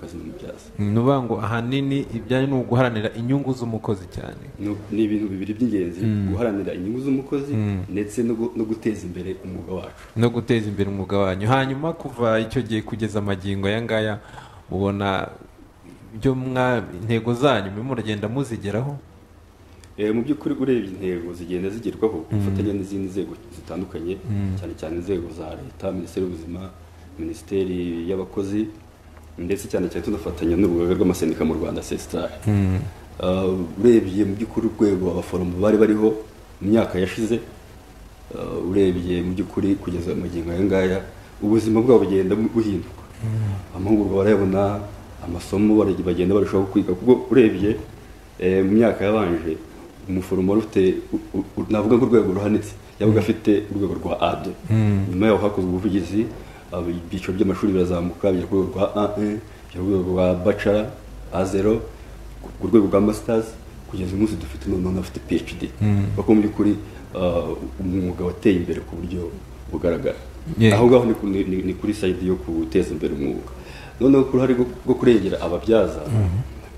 kazi nk'ibyaza nuvuga ngo ahanini ibyaje ni uguharanira inyungu z'umukozi cyane ni ibintu bibiri by'ingenzi guharanira inyungu z'umukozi ndetse no gu- no guteza imbere umwuga wacu no guteza imbere umwuga wanyu hanyuma kuva icyo gihe kugeza amagingo aya ngaya mubona ibyo mwa intego zanyu murimo muragenda muzigeraho Eh, mu by'ukuri urebye intego zigenda zigerwaho ku bufatanye n'izindi nzego zitandukanye cyane cyane inzego za leta minisiteri y'ubuzima minisiteri y'abakozi ndetse cyane cyane tunafatanya n'urugaga rw'amasendika mu rwanda sesitari urebye mu by'ukuri urwego abaforomo bari bariho mu myaka yashize eh, urebye mu by'ukuri kugeza amagingo aya ngaya ubuzima bwabo bugenda buhinduka amahugurwa barayabona amasomo baragi- bagenda barushaho kwiga kuko urebye eh, mu myaka yabanje umuforomo wari ufite u- u- u- navuga nk'urwego ruhanitse yabaga afite urwego rwa ade nyuma yaho hakozwe ubuvugizi aba- ibyiciro by'amashuri birazamuka bijya ku rwego rwa a bijya ku rwego rwa bacara a zero ku rwego rwa masitazi kugeza uyu munsi dufite noneho n'abafite phd kuko mu by'ukuri ah, umwuga wateye imbere ku buryo bugaragara Yeah. aho ngaho ni ku- ni- ni- ni kuri sayidi yo guteza imbere umwuga noneho ku ruhare rwo- rwo kurengera ababyaza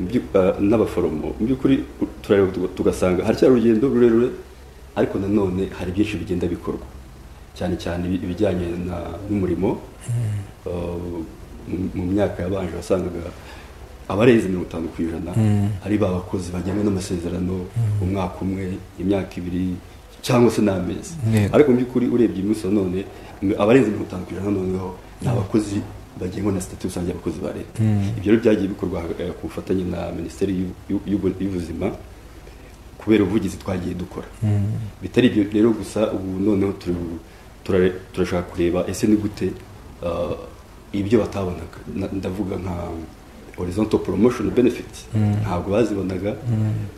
mu by'u- ah, n'abaforomo mu by'ukuri turareba tuga- tugasanga haracyari urugendo rurerure ariko nanone hari byinshi bigenda bikorwa cyane cyane ibi- ibijyanye na- n'umurimo Uh, mu- mu myaka yabanje wasangaga abarenze mirongo itanu ku ijana hari ba bakozi bagenewe n'amasezerano umwaka umwe imyaka ibiri cyangwa se n'amezi Yego. ariko mu by'ukuri urebye iminsi ya none m- abarenze mirongo itanu ku ijana noneho ni abakozi bagenwa na sitati rusange y'abakozi ba leta ibyo rero byagiye bikorwa eh, ku bufatanye na minisiteri y'u- y'u- y'ubu- y'ubuzima kubera ubuvugizi twagiye dukora bitari ibyo rero gusa ubu noneho turi- turare- turashaka kureba ese ni gute ah, ibyo batabonaga Na- ndavuga nka horizontal promotion benefits ntabwo bazibonaga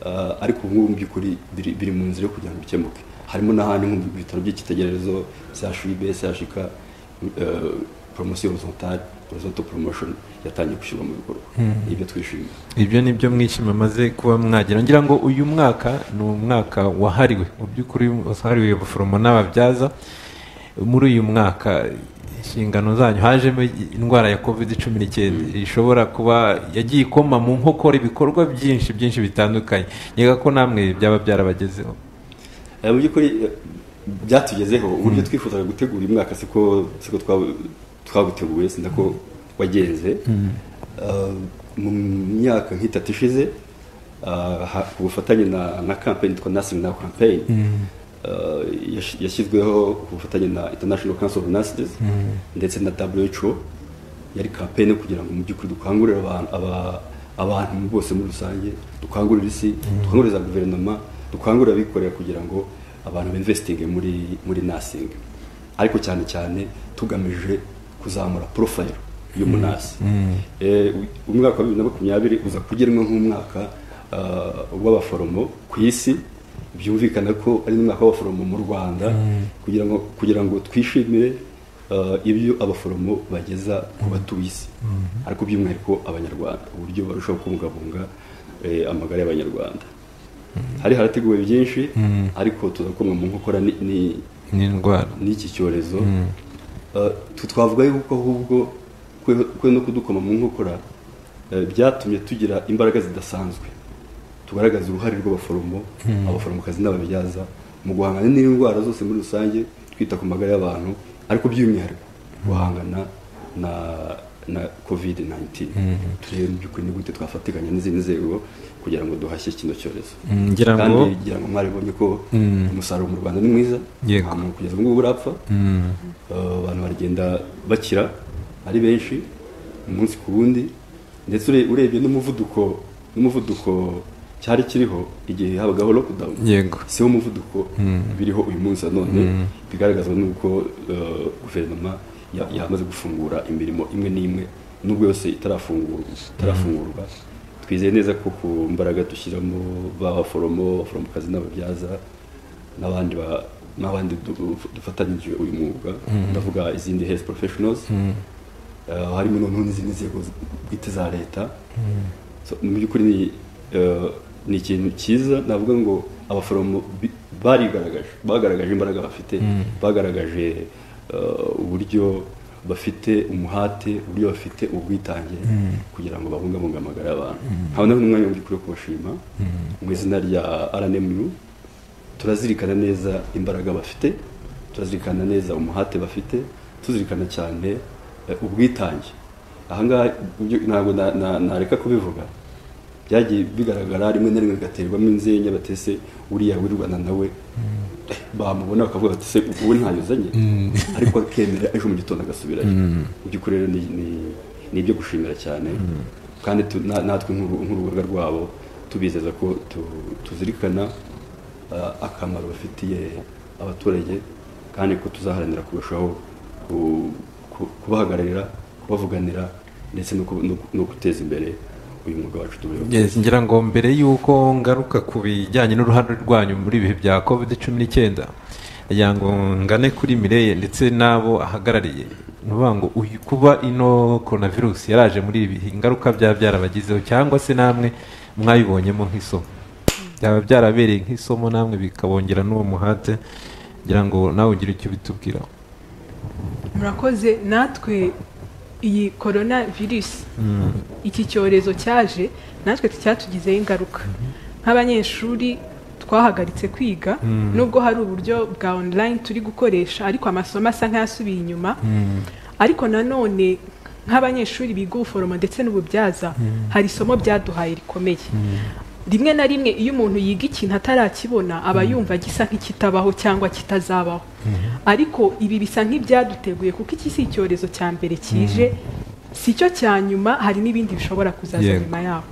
ah, ariko ubu ngubu mu by'ukuri biri biri mu nzira yo kugira ngo bikemuke harimo n'ahandi nko mu bitaro by'icyitegererezo chib chk eh, promotion horizontal horizontal promotion yatangiye gushyirwa mu bikorwa ibyo twishimira ibyo ni byo mwishima maze kuba mwagera ngira ngo uyu mwaka ni umwaka wahariwe mu by'ukuri wahariwe abaforomo n'ababyaza muri uyu mwaka inshingano zanyu hajemo indwara ya covid cumi n'icyenda ishobora kuba yagiye ikoma mu nkokora ibikorwa byinshi byinshi bitandukanye nkeka ko namwe byaba byarabagezeho Eh, mu by'ukuri eh, byatugezeho uburyo twifuzaga gutegura uyu mwaka siko siko twa- twaguteguye sinda ko wagenze Eh, mu myaka nk'itatu ishize eh, ha- ku bufatanye na na kampani yitwa nursing now campaign eh, yash- yashyizweho ku bufatanye na international council of nurses ndetse na who yari kampeni kugira ngo mu by'ukuri dukangurire abantu aba- abantu bose muri rusange dukangurire isi dukangurire za guverinoma dukangurire abikorera kugira ngo abantu binvesitinge muri muri nasingi ariko cyane cyane tugamije kuzamura porofayiro y'umunasi Eh, u- umwaka wa bibiri na makumyabiri uza kugenwa nk'umwaka ah, w'abaforomo ku isi byumvikana ko ari n'umwaka w'abaforomo mu rwanda kugira ngo kugira ngo twishimire ah, ibyo abaforomo bageza ku batuye isi ariko by'umwihariko abanyarwanda uburyo barushaho kubungabunga eh, amagara y'abanyarwanda hari harateguwe byinshi ariko tuzakomwa mu nkokora ni- ni n'indwara n'iki cyorezo Eh, tu- twavuga yuko ahubwo kwe- kwe no kudukoma mu nkokora eh, byatumye tugira imbaraga zidasanzwe tugaragaza uruhare rw'abaforomo abaforomokazi n'ababyaza mu guhangana n'indwara zose muri rusange twita ku magara y'abantu ariko by'umwihariko guhangana na na covid 19 turebe mu by'ukuri ni gute twafatikanya n'izindi nzego kugira ngo duhashye kino cyorezo Mm, ngira ngo- kandi ngira ngo mwaribonye ko umusaruro mu rwanda ni mwiza Yego. nta muntu kugeza ubu ngubu urapfa Mm. Eh, abantu baragenda bakira ari benshi umunsi ku wundi ndetse ure- urebye n'umuvuduko n'umuvuduko cyari kiriho igihe habagaho lockdown yego si wo muvuduko biriho uyu munsi na none bigaragazwa n'uko eh, guverinoma ya- yamaze gufungura imirimo imwe n'imwe nubwo yose itarafungurwa itarafungurwa twizeye neza ko ku mbaraga dushyiramo b'abaforomo abaforomokazi n'ababyaza n'abandi ba- n'abandi du- dufatanyije uyu mwuga ndavuga izindi health professionals Eh, harimo noneho n'izindi nzego bwite za leta So, mu by'ukuri ni eh, ni ikintu cyiza navuga ngo abaforomo bi- barigaragaje bagaragaje imbaraga bafite bagaragaje eh, uburyo bafite umuhate uburyo bafite ubwitange kugira ngo babungabunge amagara y'abantu nkabona n'umwanya mu by'ukuri wo kubashima mu izina rya RNMU turazirikana neza imbaraga bafite turazirikana neza umuhate bafite tuzirikana cyane eh, ubwitange ahangaha ibyo- ntabwo na- na- nareka kubivuga byagiye bigaragara rimwe na rimwe bigaterwamo inzenya batese uriya wirwana nawe eh, bamubona bakavuga bati se ubu ntayuzanye ariko akemera ejo mu gitondo agasubirayo mu by'ukuri rero ni- ni- ni ibyo gushimira cyane kandi tu- na- natwe nk'uru- nk'urugaga rwabo tubizeza ko tu- tuzirikana uh, akamaro bafitiye abaturage kandi ko tuzaharanira kurushaho ku- ku- kubahagararira kubavuganira ndetse no ku- no ku- no guteza imbere uyu mwuga wacu tubeho Yes, ngira ngo mbere y'uko ngaruka ku bijyanye n'uruhare rwanyu muri ibihe bya covid cumi n'icyenda ngira ngo ngane kuri mireye ndetse n'abo ahagarariye ni ukuvuga ngo uyu kuba ino coronavirus yaraje muri ibi bihe ingaruka byaba byarabagizeho cyangwa se namwe mwayibonyemo nk'isomo byaba byarabereye nk'isomo namwe bikabongera n'uwo muhate ngira ngo nawe ugire icyo bitubwira murakoze natwe iyi korona virusi iki cyorezo cyaje natwe cyatugizeho ingaruka nk'abanyeshuri twahagaritse kwiga nubwo hari uburyo bwa online turi gukoresha ariko amasomo asa nk'ayasubiye inyuma ariko nanone nk'abanyeshuri biga ubuforomo ndetse n'ububyaza hari isomo byaduhaye rikomeye rimwe na rimwe iyo umuntu yiga ikintu atarakibona aba yumva gisa nk'ikitabaho cyangwa kitazabaho ariko ibi bisa nk'ibyaduteguye kuko iki si icyorezo cya mbere kije si cyo cya nyuma hari n'ibindi bishobora kuzaza Yego. nyuma yaho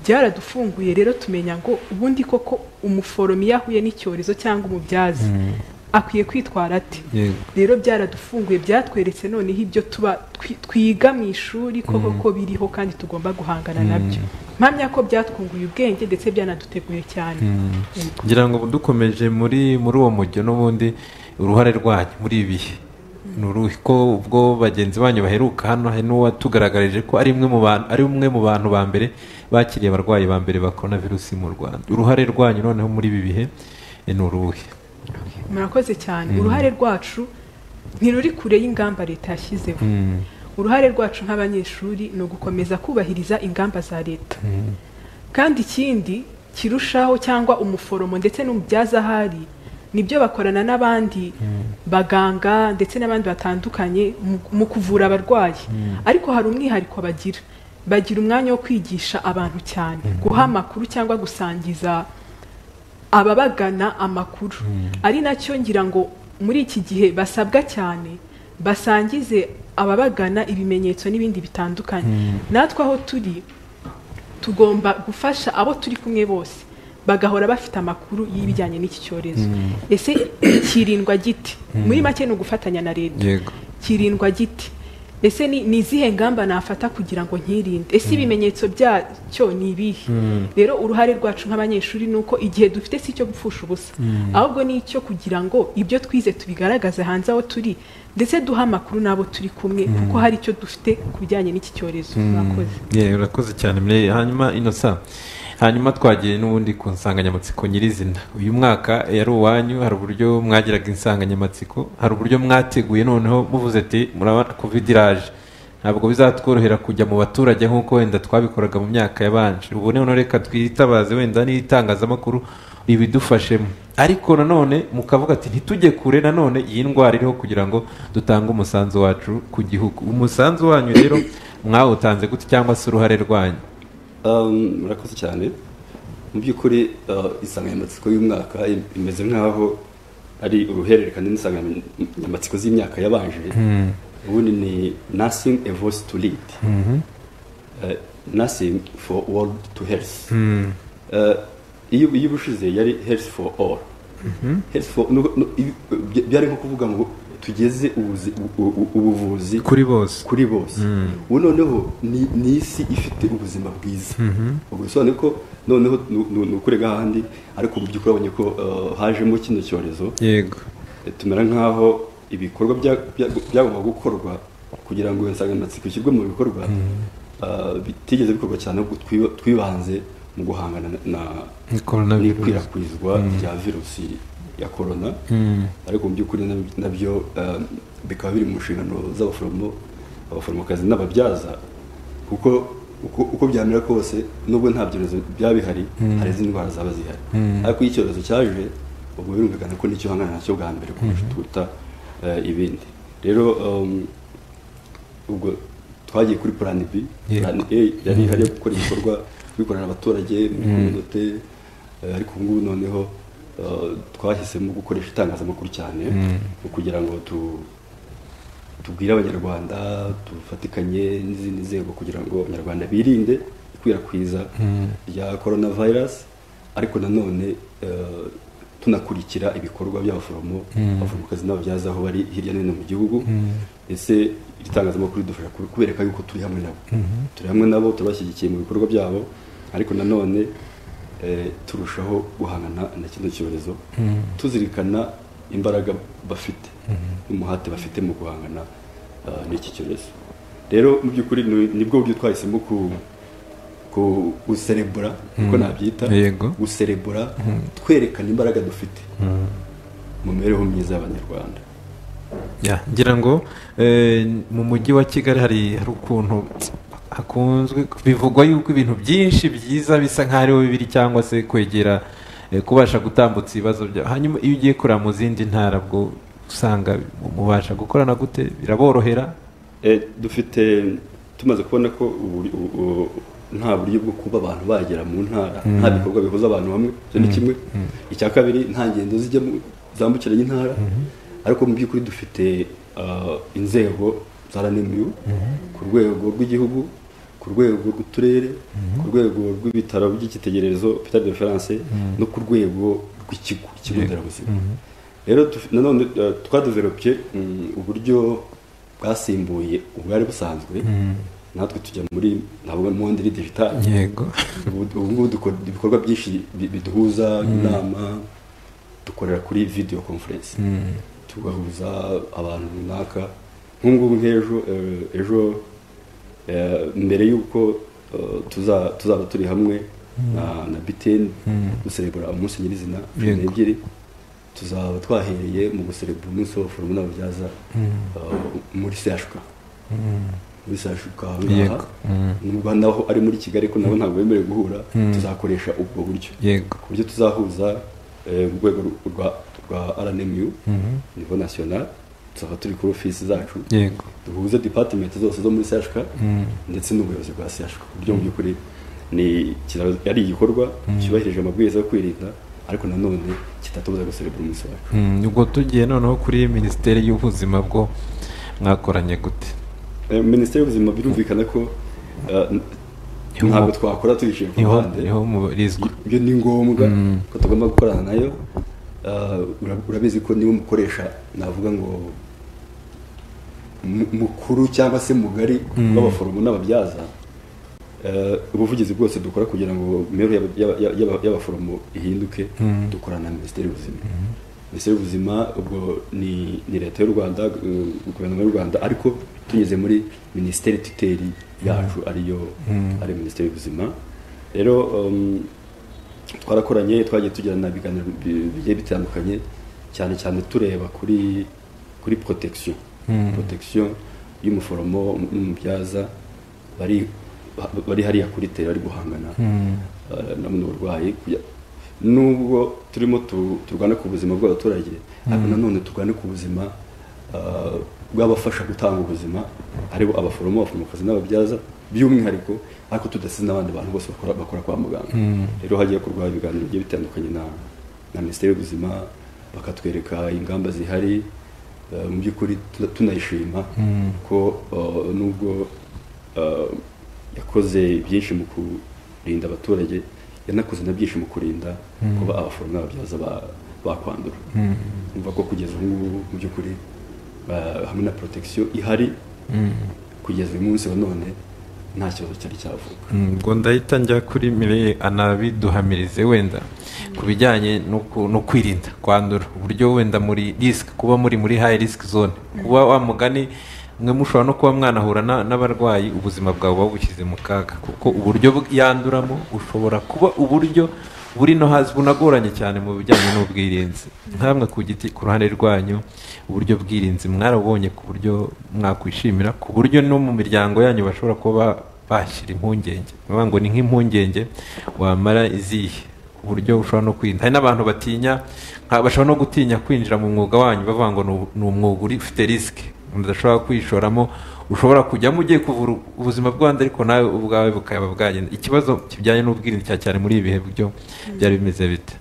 byaradufunguye rero tumenya ngo ubundi koko umuforomo iyo ahuye n'icyorezo cyangwa umubyaza akwiye kwitwara ate Yego. rero byaradufunguye byatweretse noneho ibyo tuba twi- twiga mu ishuri koko ko biriho kandi tugomba guhangana nabyo mpamya ko byatwunguye ubwenge ndetse byanaduteguye cyane Yego. ngira ngo dukomeje muri muri uwo mujyo n'ubundi uruhare rwanyu muri ibi bihe ni uruhe ko ubwo bagenzi banyu baheruka hano hari n'uwatugaragarije ko ari umwe mu bantu ari umwe mu bantu ba mbere bakiriye abarwayi ba mbere ba korona virusi mu rwanda uruhare rwanyu noneho muri ibi bihe eh, ni uruhe murakoze cyane uruhare rwacu ntiruri kure y'ingamba leta yashyizeho uruhare rwacu nk'abanyeshuri ni ugukomeza kubahiriza ingamba za leta kandi ikindi kirushaho cyangwa umuforomo ndetse n'umubyaza ahari nibyo bakorana n'abandi baganga ndetse n'abandi batandukanye mu- mu kuvura abarwayi ariko hari umwihariko bagira bagira umwanya wo kwigisha abantu cyane guha amakuru cyangwa gusangiza ababagana amakuru ari nacyo ngira ngo muri iki gihe basabwa cyane basangize ababagana ibimenyetso n'ibindi bitandukanye natwe aho turi tugomba gufasha abo turi kumwe bose bagahora bafite amakuru y'ibijyanye n'iki cyorezo ese kirindwa giti muri make ni ugufatanya na leta yego kirindwa giti ese ni ni izihe ngamba nafata kugira ngo nkirinde ese ibimenyetso byacyo ni ibihe rero uruhare rwacu nk'abanyeshuri ni uko igihe dufite si icyo gupfusha ubusa ahubwo ni icyo kugira ngo ibyo twize tubigaragaze hanze aho turi ndetse duhe amakuru n'abo turi kumwe kuko hari icyo dufite ku bijyanye n'iki cyorezo mwakoze yewe urakoze cyane mire hanyuma inosa hanyuma twagiye n'ubundi ku nsanganyamatsiko nyirizina uyu mwaka yari uwanyu hari uburyo mwagiraga insanganyamatsiko hari uburyo mwateguye noneho muvuze ati murabona covid iraje ntabwo bizatworohera kujya mu baturage nk'uko wenda twabikoraga mu myaka yabanje ubu noneho reka twitabaze wenda n'itangazamakuru ribidufashemo ariko nanone mukavuga ati ntitujye kure nanone iyi ndwara iriho kugira ngo dutange umusanzu wacu ku gihugu umusanzu wanyu rero mwawutanze gute cyangwa se uruhare rwanyu Um, murakoze cyane mu by'ukuri uh, insanganyamatsiko y'umwaka im- imeze nk'aho ari uruhererekane n'insanganyamatsiko z'imyaka yabanje ubundi ni nothing a voice to lead uh, nothing for world to health Uh, iyo iyo ubushize yari health for all health for no- no- ibi- bya- byari nko kuvuga ngo tugeze ubuzi- u- u- ubuvuzi kuri bose kuri bose ubu noneho ni ni isi ifite ubuzima bwiza ubwo bisobanuye ko noneho nu- nu- ni ukurega ahandi ariko mu by'ukuri urabonye ko eh, hajemo kino cyorezo yego eh, tumera nk'aho ibikorwa bya- bya- byagomba gukorwa kugira ngo iyo nsanganyamatsiko ishyirwe mu bikorwa eh, bitigeze bikorwa cyane ahubwo twiba- twibanze mu guhangana na- na ni coronavirus n'ikwirakwizwa rya virusi ya korona ariko mu by'ukuri nab- nabyo um, bikaba biri mu nshingano z'abaforomo abaforomokazi n'ababyaza kuko uko, uko byamera kose nubwo nta byorezo byaba bihari hari izindi ndwara zaba zihari ariko iyo icyorezo cyaje ubwo birumvikana ko nicyo hangana nacyo bwa mbere kurusha turuta eh, ibindi rero um, ubwo twagiye kuri plan B Yego. plan A yari ihari yo gukora ibikorwa bikorana abaturage muri kominote eh, ariko ubu ngubu noneho eh, twahisemo gukoresha itangazamakuru cyane mu kugira ngo tu tubwire abanyarwanda dufatikanye n'izindi nzego kugira ngo abanyarwanda birinde ikwirakwiza rya corona virus ariko nanone eh, tunakurikira ibikorwa by'abaforomo abaforomokazi n'ababyaza aho bari hirya no hino mu gihugu ese iri tangazamakuru ridufasha ku- kubereka yuko turi hamwe nabo turi hamwe nabo turabashyigikiye mu bikorwa byabo ariko nanone eh, turushaho guhangana na kino cyorezo tuzirikana imbaraga bafite n'umuhate bafite mu guhangana eh, n'iki cyorezo rero mu by'ukuri ni- nibwo buryo twahisemo ku ku- guserebura uko nabyita Yego. guserebura twerekana imbaraga dufite mu mibereho myiza y'abanyarwanda Ya, ngira ngo eh, mu mujyi wa kigali hari hari ukuntu hakunzwe bivugwa yuko ibintu byinshi byiza bisa nk'aho ariho bibiri cyangwa se kwegera eh, kubasha gutambutsa ibibazo bya hanyuma iyo ugiye kureba mu zindi ntara bwo usanga mubasha gukorana gute biraborohera Eh, dufite tumaze kubona ko uburi- u- u- nta buryo bwo kuba abantu bagera mu ntara nta bikorwa bihuza abantu hamwe icyo ni kimwe icya kabiri nta ngendo zijya mu- zambukiranya intara ariko mu by'ukuri dufite ah, inzego za ranemiyu ku rwego rw'igihugu ku rwego rw'uturere ku rwego rw'ibitaro by'icyitegererezo hôpital de reference no ku rwego rw'ikigo ikigo nderabuzima rero duf- nanone eh, twadeveloppye mm, uburyo bwasimbuye ubwari busanzwe natwe tujya muri ntabwo muri digitali yego ubu ubu ngubu dukora ibikorwa byinshi bi- biduhuza inama dukorera kuri video conference tugahuza abantu runaka nk'ubungubu nk'ejo eh, ejo eh, mbere y'uko eh, tuza- tuzaba turi hamwe na- na btn guserebura umunsi nyirizina cumi Yego. n'ebyiri tuzaba twahereye mu guserebura umunsi w'abaforomo n'ababyaza eh, muri sehashika muri sehashika aha Yego. ngaha nubwo naho ari muri kigali ko nabo ntabwo bemerewe guhura tuzakoresha ubwo buryo yego ku buryo tuzahuza eh, urwego rwa rwa rnmu nivo national tuzaba turi kuri ofisi zacu yego duhuze department zose zo muri CHK ndetse n'ubuyobozi bwa CHK ku buryo mu by'ukuri ni kira- ari igikorwa cyubahirije amabwiriza yo kwirinda ariko nanone kitatubuza guserebura umunsi wacu Mm, ubwo tugiye noneho kuri minisiteri y'ubuzima bwo mwakoranye gute Eh, minisiteri y'ubuzima birumvikana ko eh, n- Niho- ntabwo twakora tubishinga ku niho ruhande niho murizwa ibyo ni ngombwa ko tugomba gukorana nayo Ah, ura- urabizi ko niba umukoresha navuga ngo mu- mukuru cyangwa se mugari w'abaforomo n'ababyaza eh, ubuvugizi bwose dukora kugira ngo imibereho y'aba- y'aba- y'aba- y'aba- y'abaforomo ihinduke dukorana na minisiteri y'ubuzima minisiteri y'ubuzima ubwo ni ni leta y'u rwanda eh, guverinoma y'u rwanda ariko tunyuze muri minisiteri tuteri yacu ariyo ari minisiteri y'ubuzima rero um, twarakoranye twagiye tugirana ibiganiro bi- bigiye bitandukanye cyane cyane tureba kuri kuri protection protection y'umuforomo n'umubyaza bari bari hariya kuri tera bari guhangana eh, na buno burwayi kugira- nubwo turimo tu- turwana ku buzima bw'abaturage ariko nanone turwane ku buzima eh, bw'abafasha gutanga ubuzima haribo abaforomo abaforomokazi n'ababyaza by'umwihariko ariko tudasize n'abandi bantu bose bakora, bakora kwa muganga rero hagiye kurwara ibiganiro bigiye bitandukanye na, na minisiteri y'ubuzima bakatwereka ingamba zihari eh, mu by'ukuri tuna- tunayishima ko eh, nubwo eh, yakoze byinshi mu kurinda abaturage yanakoze na byinshi mu kurinda kuba abaforomo n'ababyaza ba- bakwandura umva ko kugeza ubu ngubu mu by'ukuri eh, hamwe na protection ihari kugeza uyu munsi wa none nta kibazo cyari cyavuka Mm, ubwo ndahita njya kuri mire anabiduhamirize wenda ku bijyanye no ku- no kwirinda kwandura uburyo wenda muri risk kuba muri muri high risk zone kuba wa mugani mwe mushobora no kuba mwanahura na- n'abarwayi ubuzima bwawe buba bushyize mu kaga kuko uburyo bw- yanduramo ushobora kuba uburyo buri no hasi bunagoranye cyane mu bijyanye n'ubwirinzi nkamwe ku giti ku ruhande rwanyu uburyo bwirinzi mwarabonye ku buryo mwakwishimira ku buryo no mu miryango yanyu bashobora kuba bashyira impungenge bavuga ngo ni nk'impungenge wamara izihe ku buryo ushobora no kwirinda hari n'abantu batinya nka- bashobora no gutinya kwinjira mu mwuga wanyu bavuga ngo ni u- ni umwuga uri- ufite risike umuntu adashobora kwishoramo ushobora kujyamo ugiye kuvura ubuzima bw'abandi ariko nawe ubwawe bukaba bwagenda ikibazo kijyanye n'ubwirinzi cya cyane muri ibi bihe byo byari bimeze bite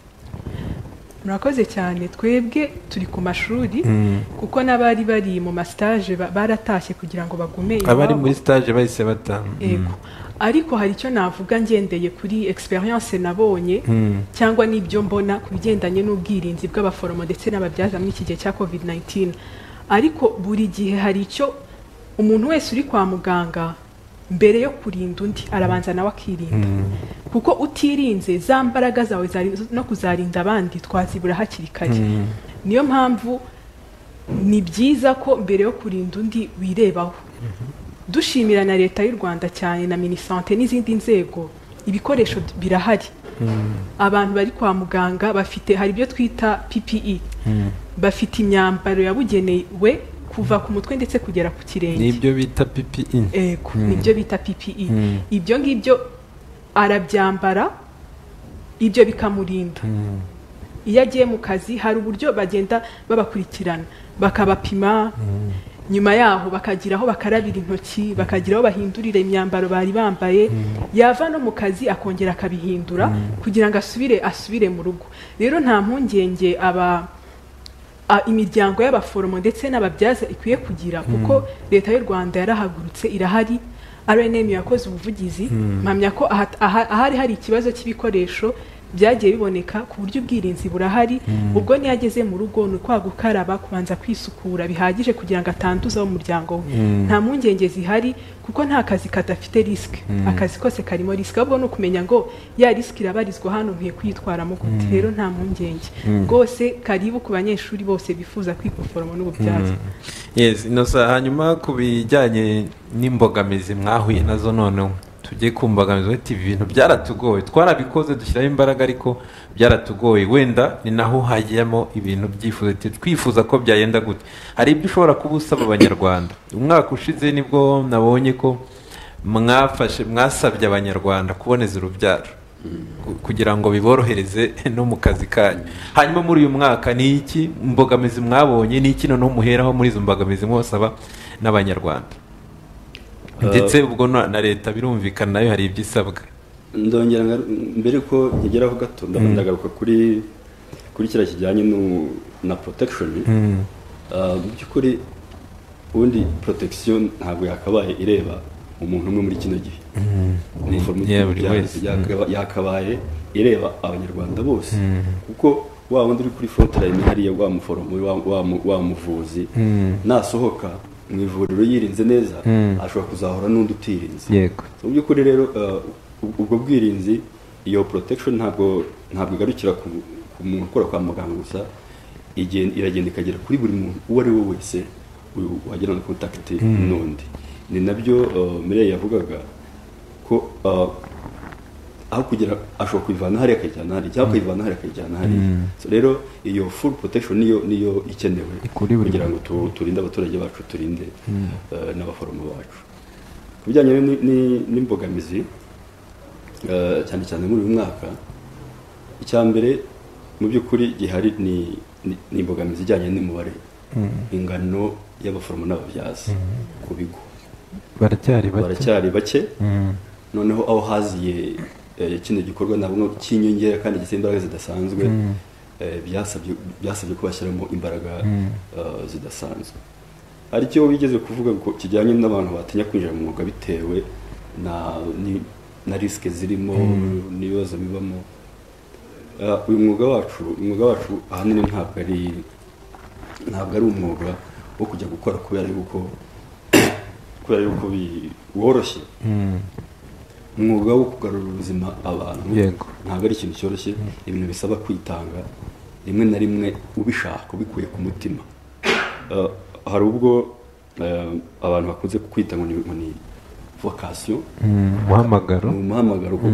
murakoze cyane twebwe turi ku mashuri kuko n'abari bari mu masitaje ba- baratashye kugira ngo bagume abari iwabo. muri stage bahise batanga Yego. ariko hari icyo navuga ngendeye kuri experience nabonye cyangwa n'ibyo mbona ku bigendanye n'ubwirinzi bw'abaforomo ndetse n'ababyaza muri iki gihe cya covid 19 ariko buri gihe hari icyo umuntu wese uri kwa muganga mbere yo kurinda undi arabanza nawe akirinda kuko utirinze za mbaraga zawe zari- no kuzarinda abandi twazibura hakiri kare niyo mpamvu ni byiza ko mbere yo kurinda undi wirebaho dushimira na leta y'u rwanda cyane na minisante n'izindi nzego ibikoresho d- birahari abantu bari kwa muganga bafite hari ibyo twita ppe bafite imyambaro yabugenewe kuva ku mutwe ndetse kugera ku kirenge n'ibyo bita PPE ego nibyo bita ppe ibyo ngibyo arabyambara ibyo bikamurinda iyo agiye mu kazi hari uburyo bagenda babakurikirana bakabapima nyuma yaho bakagira aho bakarabira intoki bakagira aho bahindurira imyambaro bari bambaye yava no mu kazi akongera akabihindura kugira ngo asubire asubire mu rugo rero nta mpungenge aba a- imiryango y'abaforomo ndetse n'ababyaza ikwiye kugira kuko leta y'u rwanda yarahagurutse irahari rnm yakoze ubuvugizi mpamya ko aha- aha- ahari hari ikibazo cy'ibikoresho byagiye biboneka ku buryo ubwirinzi burahari ubwo niyo ageze mu rugo ni ukwa gukaraba kubanza kwisukura bihagije kugira ngo atanduza wo muryango we nta mpungenge zihari kuko nta kazi kadafite risike akazi kose karimo risike ahubwo ni ukumenya ngo ya risike irabarizwa hano nkwiye kwitwaramo gute rero nta mpungenge rwose karibu ku banyeshuri bose bifuza kwiga ubuforomo n'ububyaza yes inosa hanyuma ku bijyanye n'imbogamizi mwahuye nazo noneho tujye ku mbogamizi wete ibi bintu byaratugoye twarabikoze dushyiraho imbaraga ariko byaratugoye wenda ni naho hagiyemo ibintu byifuzo ati twifuza ko byagenda gute hari ibyo ushobora kuba usaba abanyarwanda umwaka ushize nibwo nabonye ko mwafashe mwasabye abanyarwanda kuboneza urubyaro ku- kugira ngo biborohereze no mu kazi kanyu hanyuma muri uyu mwaka ni iki mbogamizi mwabonye ni iki noneho muheraho muri izo mbogamizi mwosaba n'abanyarwanda Eh, ndetse ubwo na na leta birumvikana nayo hari ibyo isabwa ndongera ngaru- mbere ko ngeraho gato ndaba ndagaruka kuri kuri kiriya kijyanye nu- na protection Ah, mu by'ukuri ubundi protection ntabwo yakabaye ireba umuntu umwe muri kino gihe Umuforomo Yeah, buri cyangwa wese. se yakaba- yakabaye ireba abanyarwanda bose kuko wa wundi uri kuri frontline hariya wa muforomo wa- wa mu- wa muvuzi nasohoka mu ivuriro yirinze neza Mm. ashobora kuzahura n'undi utirinze yego mu by'ukuri rero eh, ubwo- ubwo bwirinzi iyo protection ntabwo ntabwo igarukira ku ku muntu ukora kwa muganga gusa igen- iragenda ikagera kuri buri muntu uwo ari we wese uyu wagirana contact n'undi ni nabyo eh, Mireille yavugaga ko eh, aho kugira ashobora kuyivana hariya akayijyana hariya cyangwa akayivana hariya akayijyana hariya So rero iyo full protection niyo niyo ikenewe Kuri buri kugira ngo tu- turinde abaturage bacu turinde eh, n'abaforomo bacu ku bijyanye ni- ni- n'imbogamizi eh, cyane cyane muri uyu mwaka icya mbere mu by'ukuri gihari ni ni- ni imbogamizi ijyanye n'umubare ingano y'abaforomo n'ababyaza ku bigo baracyari bake baracyari bake Mm. noneho aho haziye eh, kino gikorwa nabwo cy'inyongera kandi gisaba imbaraga zidasanzwe eh, byasabye byasabye ko bashyiramo imbaraga eh, zidasanzwe hari icyo wigeze kuvuga ngo kijyanye n'abantu batinya kwinjira mu mwuga bitewe na ni- na risike zirimo n'ibibazo bibamo Eh, uyu mwuga wacu umwuga wacu ahanini ntabwo ari ntabwo ari umwuga wo kujya gukora kubera yuko kubera yuko bi- woroshye Mm. umwuga wo kugarura ubuzima abantu Yego. ntabwo ari ikintu cyoroshye ibintu bisaba kwitanga rimwe na rimwe ubishaka ubikuye ku mutima Eh, hari ubwo eh, abantu bakunze kwita ngo ni- ngo ni vocation Mm. umuhamagaro ni umuhamagaro kuko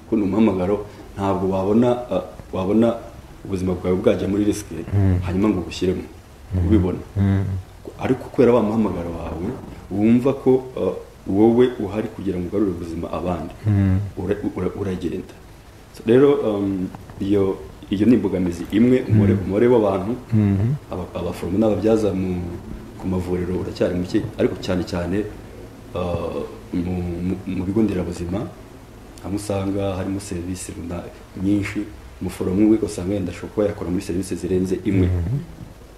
kuko ni umuhamagaro ntabwo wabona eh, wabona ubuzima bwawe bwajya muri risike hanyuma ngo ubushyiremo ubibona ariko kubera wa muhamagaro wawe wumva ko eh, wowe uhari kugira ngo ugarure ubuzima abandi ura- ura- uragenda So rero um, iyo iyo ni imbogamizi imwe umubare umubare w'abantu aba- abaforomo n'ababyaza mu- ku mavuriro uracyari muke ariko cyane cyane eh, mu mu- mu bigo nderabuzima aho usanga harimo serivisi runa- nyinshi umuforomo umwe usanga yenda ashobora kuba yakora muri serivisi zirenze imwe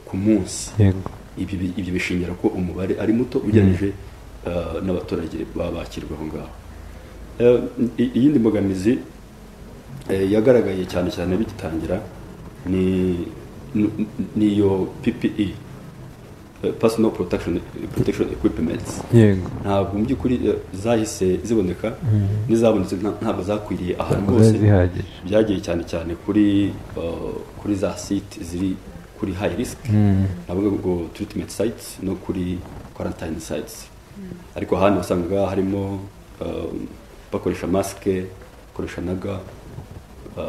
ku munsi yego ibi bi- ibyo bishingira ko umubare ari muto ugereranyije eh, n'abaturage baba bakirwa aho ngaho Eh, i- iyindi mbogamizi eh, yagaragaye cyane cyane bigitangira ni ni- ni iyo PPE eh, personal protection protection equipments yego ntabwo mu by'ukuri eh, zahise ziboneka n'izabonetse nta- ntabwo zakwiriye ahantu Ntabwo hose zari zihagije. byagiye cyane cyane kuri eh, kuri za site ziri kuri high risk navuga ngo treatment sites no kuri quarantine sites ariko ahandi wasangaga harimo eh, bakoresha masike bakoresha na ga eh,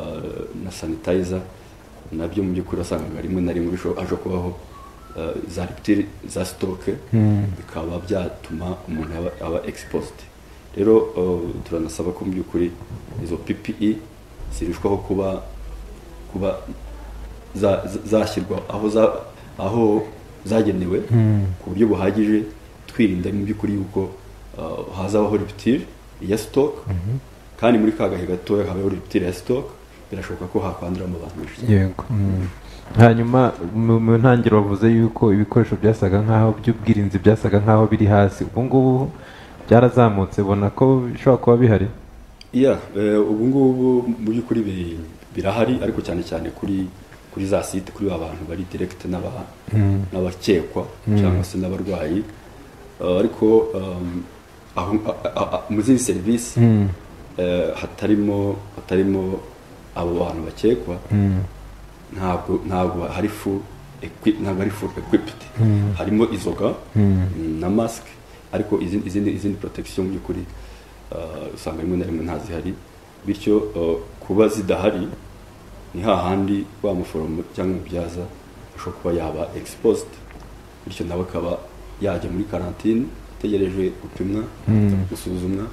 na sanitizer nabyo mu by'ukuri wasangaga rimwe na rimwe bisho- haje kubaho eh, za rupture za sitoke bikaba byatuma umuntu aba, aba exposed rero eh, turanasaba ko mu by'ukuri izo PPE zirushwaho kuba kuba za- za- zashyirwa aho za- aho zagenewe ku buryo buhagije twirinda mu by'ukuri yuko eh, hazabaho rupture ya stock kandi muri ka gahe gatoya habaho rupture ya stock birashoboka ko hakwanduramo abantu benshi yego Mm. hanyuma mu mu ntangiriro bavuze yuko ibikoresho byasaga nk'aho by'ubwirinzi byasaga nk'aho biri hasi ubu ngubu byarazamutse ubona ko bishobora kuba bihari iya eh, ubu ngubu mu by'ukuri bi- birahari ariko cyane cyane kuri kuri za site kuri ba bantu bari direct n'aba n'abakekwa cyangwa se n'abarwayi Eh, ariko um, aho a- a- a- mu zindi serivisi eh, hatarimo hatarimo abo bantu bakekwa ntabwo ntabwo hari full equi- ntabwo ari full equipped harimo izo ga na mask ariko izindi izindi, izindi protection mu by'ukuri uh, usanga rimwe na rimwe ntazihari bityo uh, kuba zidahari ni hahandi wa muforomo cyangwa umubyaza ashobora kuba yaba exposed bityo nawe akaba yajya muri karantine ategereje gupimwa gusuzumwa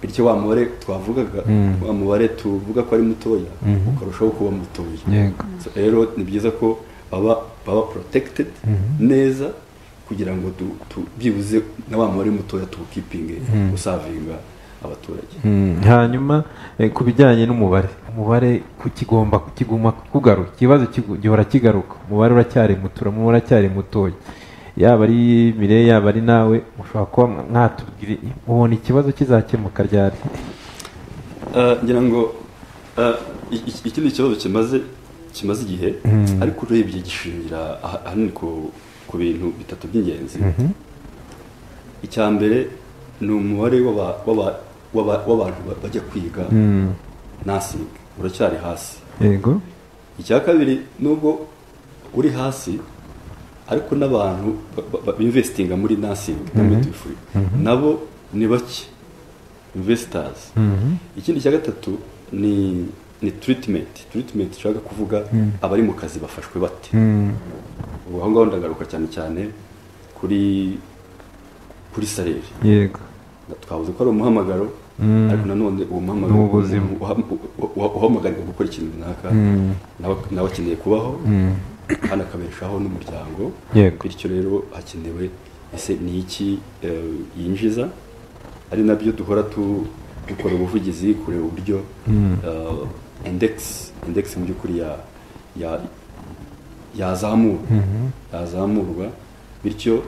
bityo wa mubare twavugaga wa mubare tuvuga ko ari mutoya ukarushaho kuba mutoya yego So, rero ni byiza ko baba baba protected neza kugira ngo tu- tu- byibuze na wa mubare mutoya tuwukipinge usavinga abaturage Mm, hanyuma eh, ku bijyanye n'umubare umubare kukigomba kuguma kugaruka ikibazo kigu- gihora kigaruka umubare uracyari muto umubare uracyari mutoya yaba ari mire yaba ari nawe ushobora kuba mwatubwira ubona ikibazo kizakemuka ryari Eh, ngira ngo eh, i- i- ikindi kibazo kimaze kimaze igihe ariko urebye gishingira aha- ahanini ku ku bintu bitatu by'ingenzi icya mbere ni umubare w'aba- w'aba- w'aba- w'abantu ba- bajya kwiga nasiga uracyari hasi yego icya kabiri nubwo uri hasi ariko n'abantu ba- ba- ba- b'investinga muri nasingi na medifuri nabo ni bake investors ikindi cya gatatu ni ni treatment treatment ushaka kuvuga abari mu kazi bafashwe bate ubu aho ngaho ndagaruka cyane cyane kuri kuri sareri yego twavuze ko ari umuhamagaro ariko nanone uwo muhamagaro Ni ubuzima. uha- uha- uha- uhamagarwa gukora ikintu runaka nawe- nawe akeneye kubaho kandi akabeshaho n'umuryango Yego. bityo rero hakenewe ese ni iki eh, yinjiza ari nabyo duhora tu- dukora ubuvugizi kureba uburyo eh, index index mu by'ukuri ya ya yazamurwa yazamurwa bityo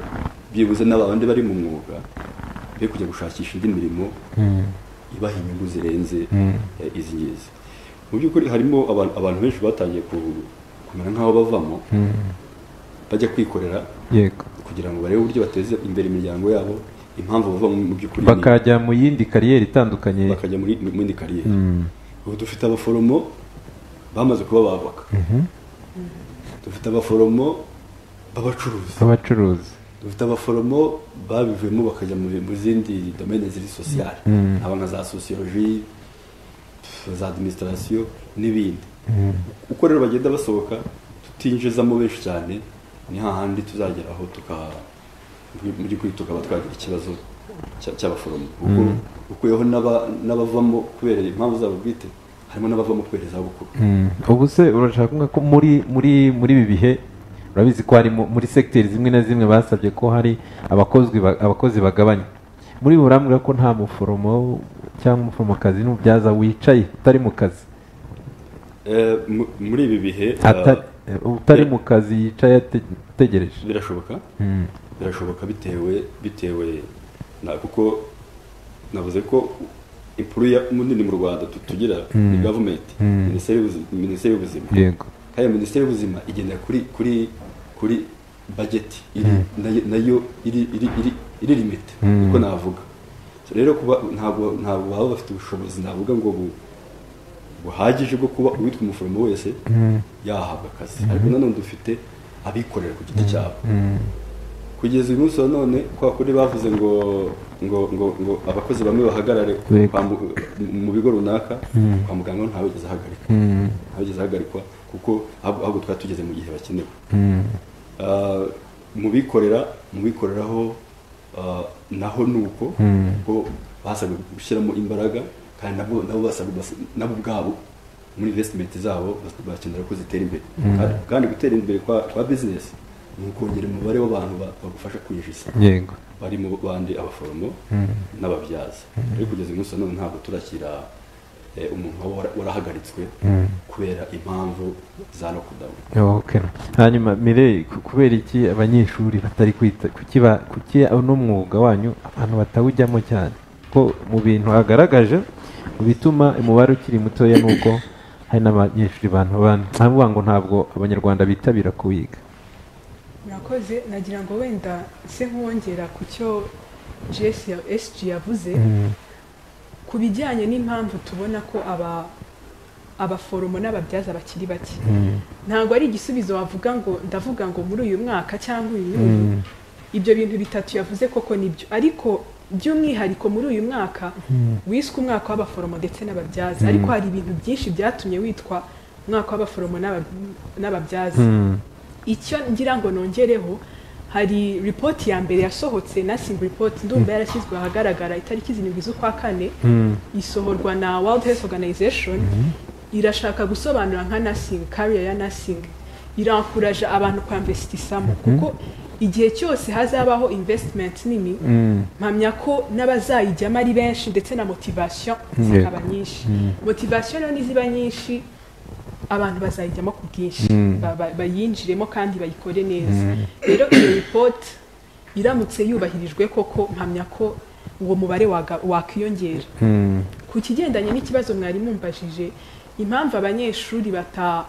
byibuze n'abandi bari mu mwuga be kujya gushakisha indi mirimo ibaha inyungu zirenze eh, izi ngizi mu by'ukuri harimo aba- abantu benshi batangiye ku- kumera nk'aho bavamo bajya kwikorera yego kugira ngo barebe uburyo bateze imbere imiryango yabo impamvu bavamo mu by'ukuri ni- bakajya mu yindi kariyeri itandukanye bakajya muri mu yindi kariyeri ubu dufite abaforomo bamaze kuba abavoka dufite abaforomo b'abacuruzi b'abacuruzi dufite abaforomo babivuyemo bakajya mu mu zindi domene ziri sosiyale haba nka za sosiyoloji pf, za adiminisitarasiyo n'ibindi uko rero bagenda basohoka tutinjizamo benshi cyane ni hahandi tuzageraho tuka mu by'ukuri tukaba twagira ikibazo cya- cy'abaforomo kuko ukuyeho n'aba- n'abavamo kubera impamvu zabo bwite harimo n'abavamo kubera izabukuru Mm. ubu se urashaka kuvuga ko muri muri muri ibi bihe urabizi ko hari mu- muri segiteri zimwe na zimwe basabye ko hari abakozi ba- abakozi bagabanya muri bo urambwira ko nta muforomo cyangwa umuforomokazi n'umubyaza wicaye utari mu kazi Eh, mu- muri ibi bihe eh, Atari- utari mu kazi yicaye ate- ategereje birashoboka Mm. birashoboka bitewe bitewe na kuko navuze ko impuru ya munini mu rwanda tu- tugira ni gavumenti minisiteri y'ubuzi- minisiteri y'ubuzima yego kandi minisiteri y'ubuzima igendera kuri kuri kuri bajeti iri nayo, nayo iri iri iri iri limite uko navuga So rero kuba ntabwo ntabwo baba bafite ubushobozi navuga ngo bu buhagije bwo kuba uwitwa umuforomo wese yahabwa akazi ariko nanone dufite abikorera ku giti cyabo kugeza uyu munsi wa none kwa kuri bavuze ngo ngo ngo ngo abakozi bamwe bahagarare Yego. kwa mu- mu bigo runaka kwa muganga we ntawigeze ahagarikwa ntawigeze ahagarikwa kuko ahubwo ahubwo twari tugeze mu gihe bakenewe Ah, mu bikorera mu bikoreraho ah, naho ni uko kuko basabwe gushyiramo imbaraga kandi nabo nabo basabwe bas- nabo ubwabo muri investment zabo bas- bakenera ko zitera imbere Kandi- kandi gutera imbere kwa, kwa business ni ukongera umubare w'abantu ba- bagufasha kwinjiza yego bari mu bandi abaforomo n'ababyaza ariko kugeza uyu munsi wa none ntabwo turakira eh, umuntu waba wara- warahagaritswe kubera impamvu za lockdown Okay. hanyuma mire ku- kubera iki abanyeshuri batari kwita kuki ba- kuki uno mwuga wanyu abantu batawujyamo cyane ko mu bintu hagaragaje mu bituma umubare ukiri mutoya ni uko hari n'abanyeshuri bantu bana avuga ngo ntabwo abanyarwanda bitabira kuwiga murakoze nagira ngo wenda se nkongera ku cyo jesi ya esiji yavuze ku bijyanye n'impamvu tubona ko aba abaforomo n'ababyaza bakiri bake ntabwo ari igisubizo wavuga ngo ndavuga ngo muri uyu mwaka cyangwa uyu n'uyu ibyo bintu bitatu yavuze koko nibyo ariko by'umwihariko muri uyu mwaka wiswe umwaka w'abaforomo ndetse n'ababyaza ariko hari ibintu byinshi byatumye witwa umwaka w'abaforomo n'aba- n'ababyaza icyo ngira ngo nongereho hari ripoti ya mbere yasohotse nursing report ndumva yarashyizwe ahagaragara itariki zirindwi z'ukwa kane isohorwa na world health organization irashaka gusobanura nka nursing career ya nursing irankuraje abantu kwamvesitisamo kuko igihe cyose hazabaho investment nini mpamya ko n'abazayijyamo ari benshi ndetse na motivation zikaba nyinshi motivation rero niziba nyinshi abantu bazayijyamo ku bwinshi Ba- ba- bayinjiremo kandi bayikore neza rero iyo ripoti iramutse yubahirijwe koko mpamya ko uwo mubare waga- wakwiyongera ku kigendanye n'ikibazo mwari mumbajije impamvu abanyeshuri bata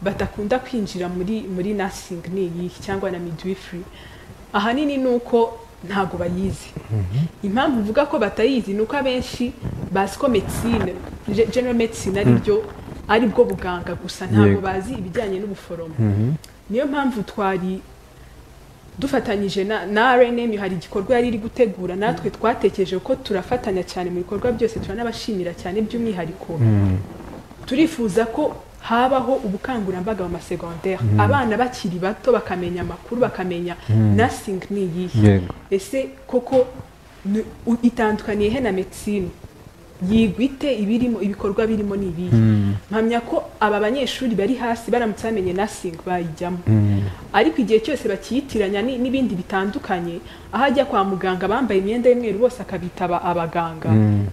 batakunda kwinjira muri muri nursing ni iyihe cyangwa na midwifery ahanini ni uko ntabwo bayizi impamvu uvuga ko batayizi ni uko abenshi bazi ko medicine ge- general medicine ari byo ari bwo buganga gusa ntabwo Yego. bazi ibijyanye n'ubuforomo niyo mpamvu twari dufatanyije na, na rnm hari igikorwa yari iri gutegura natwe twatekereje ko turafatanya cyane mu bikorwa byose turanabashimira cyane by'umwihariko turifuza ko habaho ubukangurambaga mu masegondaire abana bakiri bato bakamenya amakuru bakamenya nursing ni iyihe yego ese koko ni- u- itandukaniye he na medicine yigwa ite ibirimo ibikorwa birimo ni ibihe mpamya ko aba banyeshuri bari hasi baramutse bamenye nursing bayijyamo ariko igihe cyose bakiyitiranya ni- n'ibindi bitandukanye aho ajya kwa muganga bambaye imyenda y'umweru bose akabitaba abaganga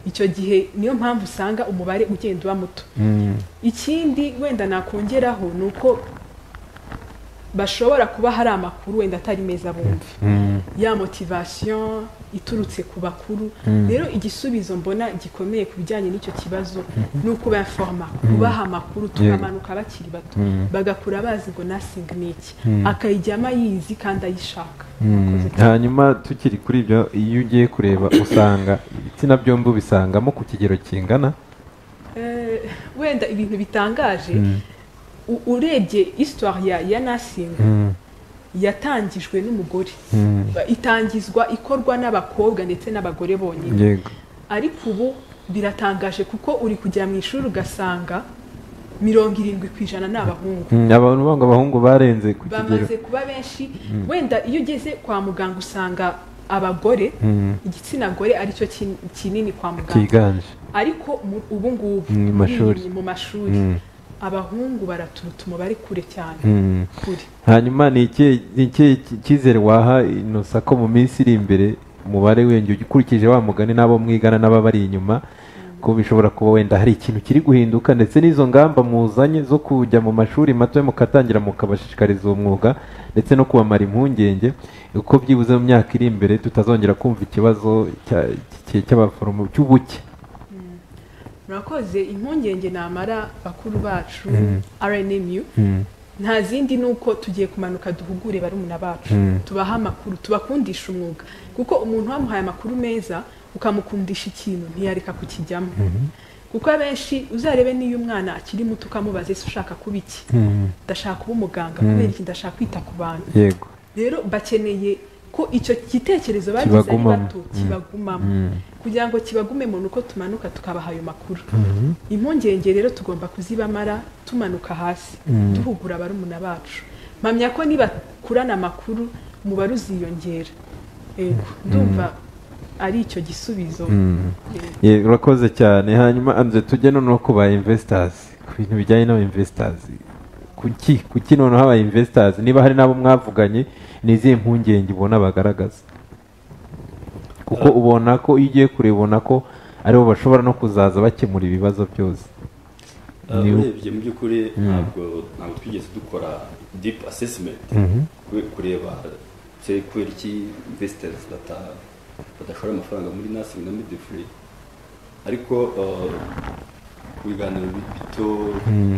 icyo gihe niyo mpamvu usanga umubare ugenda uba muto ikindi wenda nakongeraho ni uko bashobora kuba hari amakuru wenda atari meza bumva ya motivation iturutse ku bakuru rero igisubizo mbona gikomeye ku bijyanye n'icyo kibazo ni ukubaforma kubaha amakuru tukamanuka bakiri bato bagakura bazi ngo nursing ni iki akayijyamo ayizi kandi ayishaka Murakoze cyane. hanyuma tukiri kuri ibyo iyo ugiye kureba usanga ibitsina byombi ubisangamo ku kigero kingana Eh, wenda ibintu bitangaje u- urebye histoire ya, ya nursing yatangijwe n'umugore itangizwa ikorwa n'abakobwa ndetse n'abagore bonyine yego ariko ubu biratangaje kuko uri kujya mu ishuri ugasanga mirongo irindwi ku ijana ni abahungu Mm, abantu banga abahungu barenze ku kigero bamaze kuba benshi wenda iyo ugeze kwa muganga usanga abagore igitsina gore aricyo kin- kinini kwa muganga kiganje ariko mu- ubu ngubu Mm, mu muri mashuri. iyi- mu mashuri Mm. abahungu baraturuta umubare kure cyane Mm. kure hanyuma ni ikihe- ni ikihe ki- cyizere waha ino sako mu minsi iri imbere umubare wiyongera ukurikije wa mugani n'abo mwigana n'ababari inyuma ko bishobora kuba wenda hari ikintu kiri guhinduka ndetse n'izo ngamba muzanye zo kujya mu mashuri mato mukatangira mukabashishikariza uwo mwuga ndetse no kubamara impungenge uko byibuze mu myaka iri imbere tutazongera kumva ikibazo cya- cy- cy'abaforomo cy'ubuke murakoze impungenge namara bakuru bacu rnmu nta zindi ni uko tugiye kumanuka duhugure barumuna bacu tubaha amakuru tubakundisha umwuga kuko umuntu wamuhaye amakuru meza ukamukundisha ikintu ntiyareka kukijyamo kuko abenshi uzarebe n'iyo umwana akiri muto ukamubaza ese ushaka kuba iki ndashaka kuba umuganga kubera iki ndashaka kwita ku bantu yego rero bakeneye ko icyo gitekerezo bagize ari Kibagumamo. bato kibagumamo kugira ngo kibagumemo ni uko tumanuka tukabaha ayo makuru impungenge rero tugomba kuzibamara tumanuka hasi duhugura barumuna bacu mpamya ko nibakurana amakuru umubare uziyongera yego ndumva ari icyo gisubizo Yego. Ye, urakoze cyane hanyuma anze tujye noneho ku ba investors ku bintu bijyanye n'aba investors kuki kuki noneho aba investors niba hari n'abo mwavuganye ni izihe mpungenge ubona bagaragaza kuko ubona ko iyo ugiye kure ubona ko aribo bashobora no kuzaza bakemura ibibazo byose Ah, Ni- urebye mu by'ukuri ntabwo ntabwo twigeze dukora deep assessment kure- kureba se kubera iki investors bata- badashora amafaranga muri nursing na midwifery ariko ah, ku biganiro bi- bito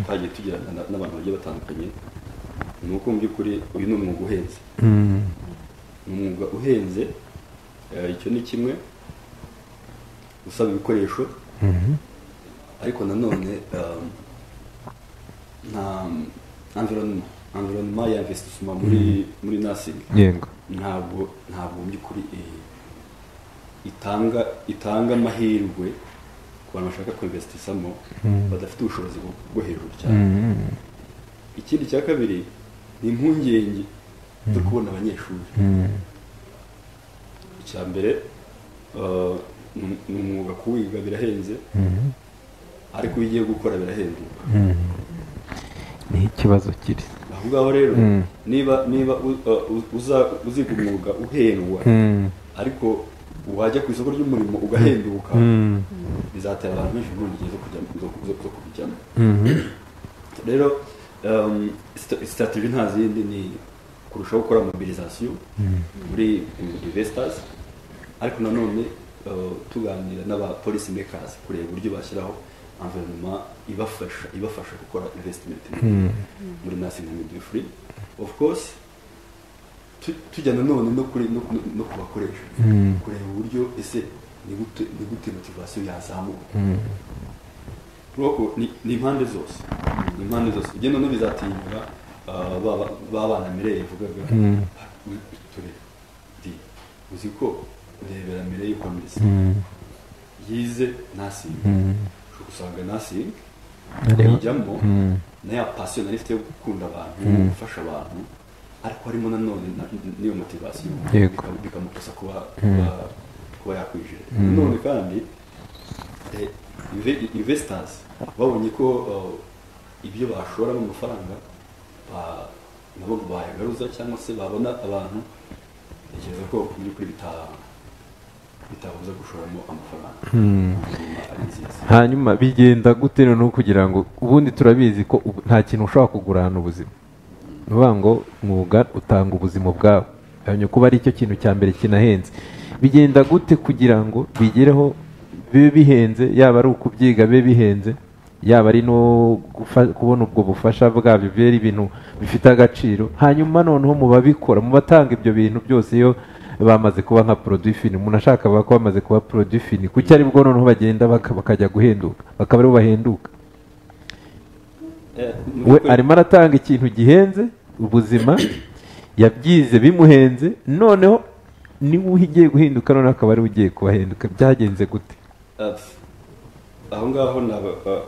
twagiye tugirana na- n'abantu bagiye batandukanye ni uko mu by'ukuri uyu ni umwuga uhenze ni umwuga uhenze eh, icyo ni kimwe usaba ibikoresho ariko nanone um, nta environnement environnement ya investissement muri muri nursing yego ntabwo ntabwo mu by'ukuri eh, itanga itanga amahirwe ku bantu bashaka kwinvestisamo badafite ubushobozi bwo- bwo hejuru cyane ikindi cya kabiri ni impungenge zo kubona abanyeshuri icya mbere eh, ni- ni umwuga kuwiga birahenze ariko iyo ugiye gukora birahenduka niho ikibazo kiri aho ngaho rero Mm. niba niba u- eh, u- uza- uziga umwuga uhendwa Mm. ariko wajya ku isoko ry'umurimo ugahenduka Mm. bizatera abantu benshi impungenge zo kujya zo- zo- zo kubijyamo Mhm. rero um, sta- strategy nta zindi ni kurushaho gukora mobilisation muri investors ariko nanone uh, tuganira n'aba policy makers kureba uburyo bashyiraho environnement ibafasha ibafasha gukora investment muri nursing and midwifery of course tu- tujya nanone no kuri no no- no ku bakoresha kureba uburyo ese ni gute ni gute motivasiyo yazamuka Kuko ni ni impande zose ni impande zose ibyo noneho bizatinyura ah, ba ba- ba bana mireye yavugaga "U- ture di uzi ko urebera mireye uko ameze yize ntasimbe ushobora gusanga ntasimbe Ariho. ayijyamo na ya pasiyo nari ifite yo gukunda abantu no gufasha abantu ariko harimo nanone na- n'iyo motivasiyo Yego. bika- bikamukosa kuba kuba- kuba yakwinjira nanone kandi eh, inve- investors babonye ko eh, ibyo bashoramo amafaranga ba- nabo bayagaruza cyangwa se babona abantu ntekereza ko mu by'ukuri bita- bitabuza gushoramo amafaranga Hanyuma ari nziza hanyuma bigenda gute noneho kugira ngo ubundi turabizi ko ubu- nta kintu ushobora kugurana ubuzima ni ukuvuga ngo mwuga utanga ubuzima bwawe hanyuma kuba ari cyo kintu cya mbere kinahenze bigenda gute kugira ngo bigereho bibe bihenze yaba ari ukubyiga bibe bihenze yaba ari no gufa- kubona ubwo bufasha bwabyo bibe ari ibintu bifite agaciro hanyuma noneho mu babikora mu batanga ibyo bintu byose iyo bamaze kuba nka produit fini umuntu ashaka bavuga ko bamaze kuba produit fini kuki ari bwo noneho bagenda baka- bakajya guhenduka bakaba aribo bahenduka Eh, mu we by'ukuri- arimo aratanga ikintu gihenze ubuzima yabyize bimuhenze noneho niba ugiye guhinduka noneho akaba ariwe ugiye kubahinduka byagenze gute Ati, aho ngaho naba ba-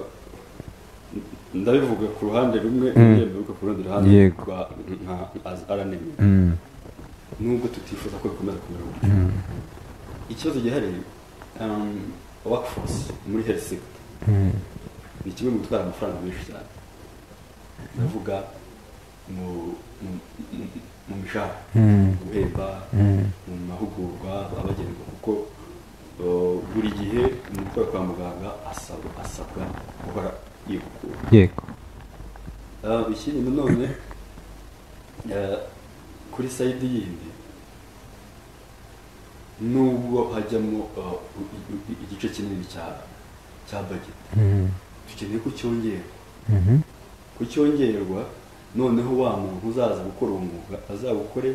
ndabivuga ku ruhande rumwe njye mbivuga ku rundi ruhande Yego. rwa nka aranemi nubwo tutifuza ko bikomeza kumera gutyo ikibazo gihari um, workforce muri health sector ni kimwe mu gutwara amafaranga menshi cyane ndavuga mu mu- mu- mu mishahara guhemba mu mahugurwa abagenerwa kuko uh, buri gihe umurwayi kwa muganga asabwa asabwa guhora yihugura yego Ah, ikindi nanone eh, kuri sayidi yindi nubwo hajyamo ah, u- i- i- igice kinini cya cya bageti dukeneye ko cyongerwa ku cyongerwa noneho wa muntu uzaza gukora uwo mwuga azawukore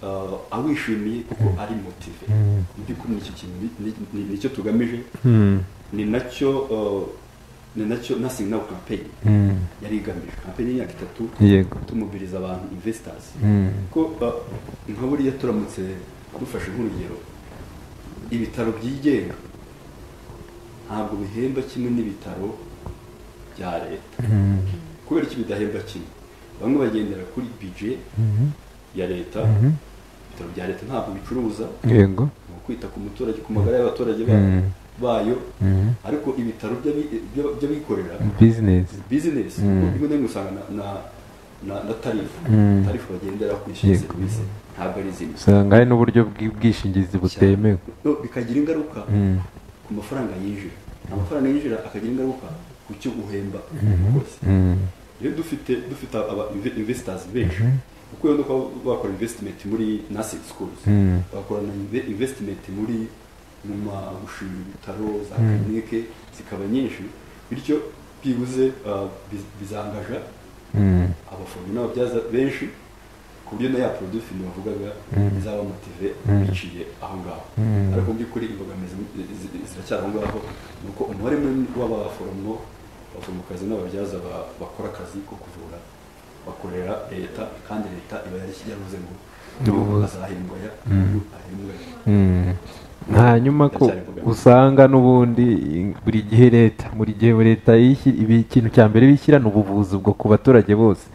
ah, awishimiye kuko ari motive mu by'ukuri nicyo kintu ni- ni- ni- nicyo tugamije ni nacyo ah, ni nacyo nothing now campaign yari igamije campaign y'imyaka itatu yego tumubiriza abantu investors ko ah, nka buriya turamutse dufashe nk'urugero ibitaro byigenga ntabwo bihemba kimwe n'ibitaro bya leta kubera iki bidahemba kimwe bamwe bagendera kuri bije ya leta ibitaro bya leta ntabwo bicuruza yego ni ukwita ku muturage ku magara y'abaturage ba- Mm. bayo ariko ibitaro by'abi- by'ab- by'abikorera bizinesi bizinesi rimwe na rimwe usanga na- na- na- na tarifu tarifu bagendera kwishyura Yego. serivisi ntabwo ari izindi usanga hari n'uburyo bw'ubwishingizi butemewe No, bikagira ingaruka Mm. ku mafaranga yinjira amafaranga yinjira akagira ingaruka ku cyo uhemba rwose Mm. iyo dufite dufite aba inve- investors benshi kuko iyo nuko bakora investment muri nursing schools Mm. bakora na inve- investment muri mu magushinga ibitaro za clinique zikaba nyinshi bityo byibuze ah, biz- bizangaja Mm. abaforomo n'ababyaza benshi ku buryo na ya produit film bavugaga izaba motive biciye aho ngaho ariko mu by'ukuri imbogamizi zi- ziracyari aho ngaho ni uko umubare munini w'abaforomo abaforomokazi n'ababyaza ba- bakora akazi ko kuvura bakorera leta kandi leta iba yari- yaravuze ngo Ubu- azahembwa ya uyu ahembwa ya Mm. hanyuma ko Ndacyari kuganira. usanga n'ubundi buri gihe leta buri gihe leta yishyira ibi ikintu cya mbere bishyira ni ubuvuzi ubwo ku baturage bose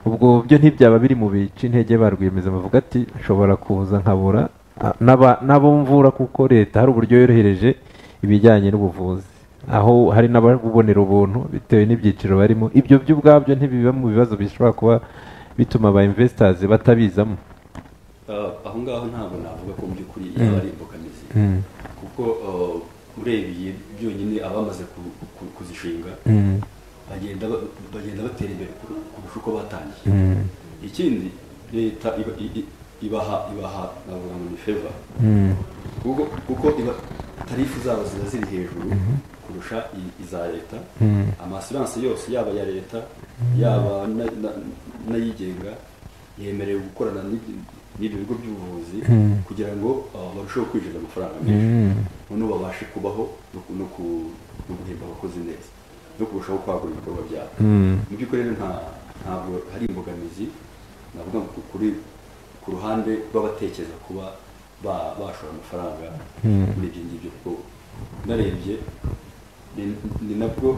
ubwo byo ntibyaba biri mu bice intege ba rwiyemeza bavuga ati nshobora kuza nkabura ah, n'aba- n'abo mvura kuko leta hari uburyo yorohereje ibijyanye n'ubuvuzi aho hari n'ababubonera ubuntu bitewe n'ibyiciro barimo ibyo byo ubwabyo ntibiba mu bibazo bishobora kuba bituma ba investors batabizamo Ah, aho ngaho ntabwo navuga ko mu by'ukuri yaba ari imbogamizi kuko ah, urebeye byonyine abamaze ku- ku- kuzishinga bagenda ba- bagenda batera imbere kur- kurusha uko batangiye ikindi leta iba- i- i- ibaha ibaha navuga ngo ni feva kuko kuko iba tarifu zabo ziba ziri hejuru kurusha i- iza leta amasiranse yose yaba ya leta yaba na- na- n'ayigenga yemerewe gukorana n'igi- n'ibyo bigo by'ubuvuzi Mm. kugira ngo ah, barusheho kwinjiza amafaranga menshi Mm. noneho babashe kubaho no ku- no ku- no guhemba abakozi neza no kurushaho kwagura ibikorwa byabo Mm. mu by'ukuri rero nta- ntabwo hari imbogamizi navuga ngo kuri ku ruhande rw'abatekereza kuba ba- bashora amafaranga muri ibyo ngibyo kuko narebye ni- ni nabwo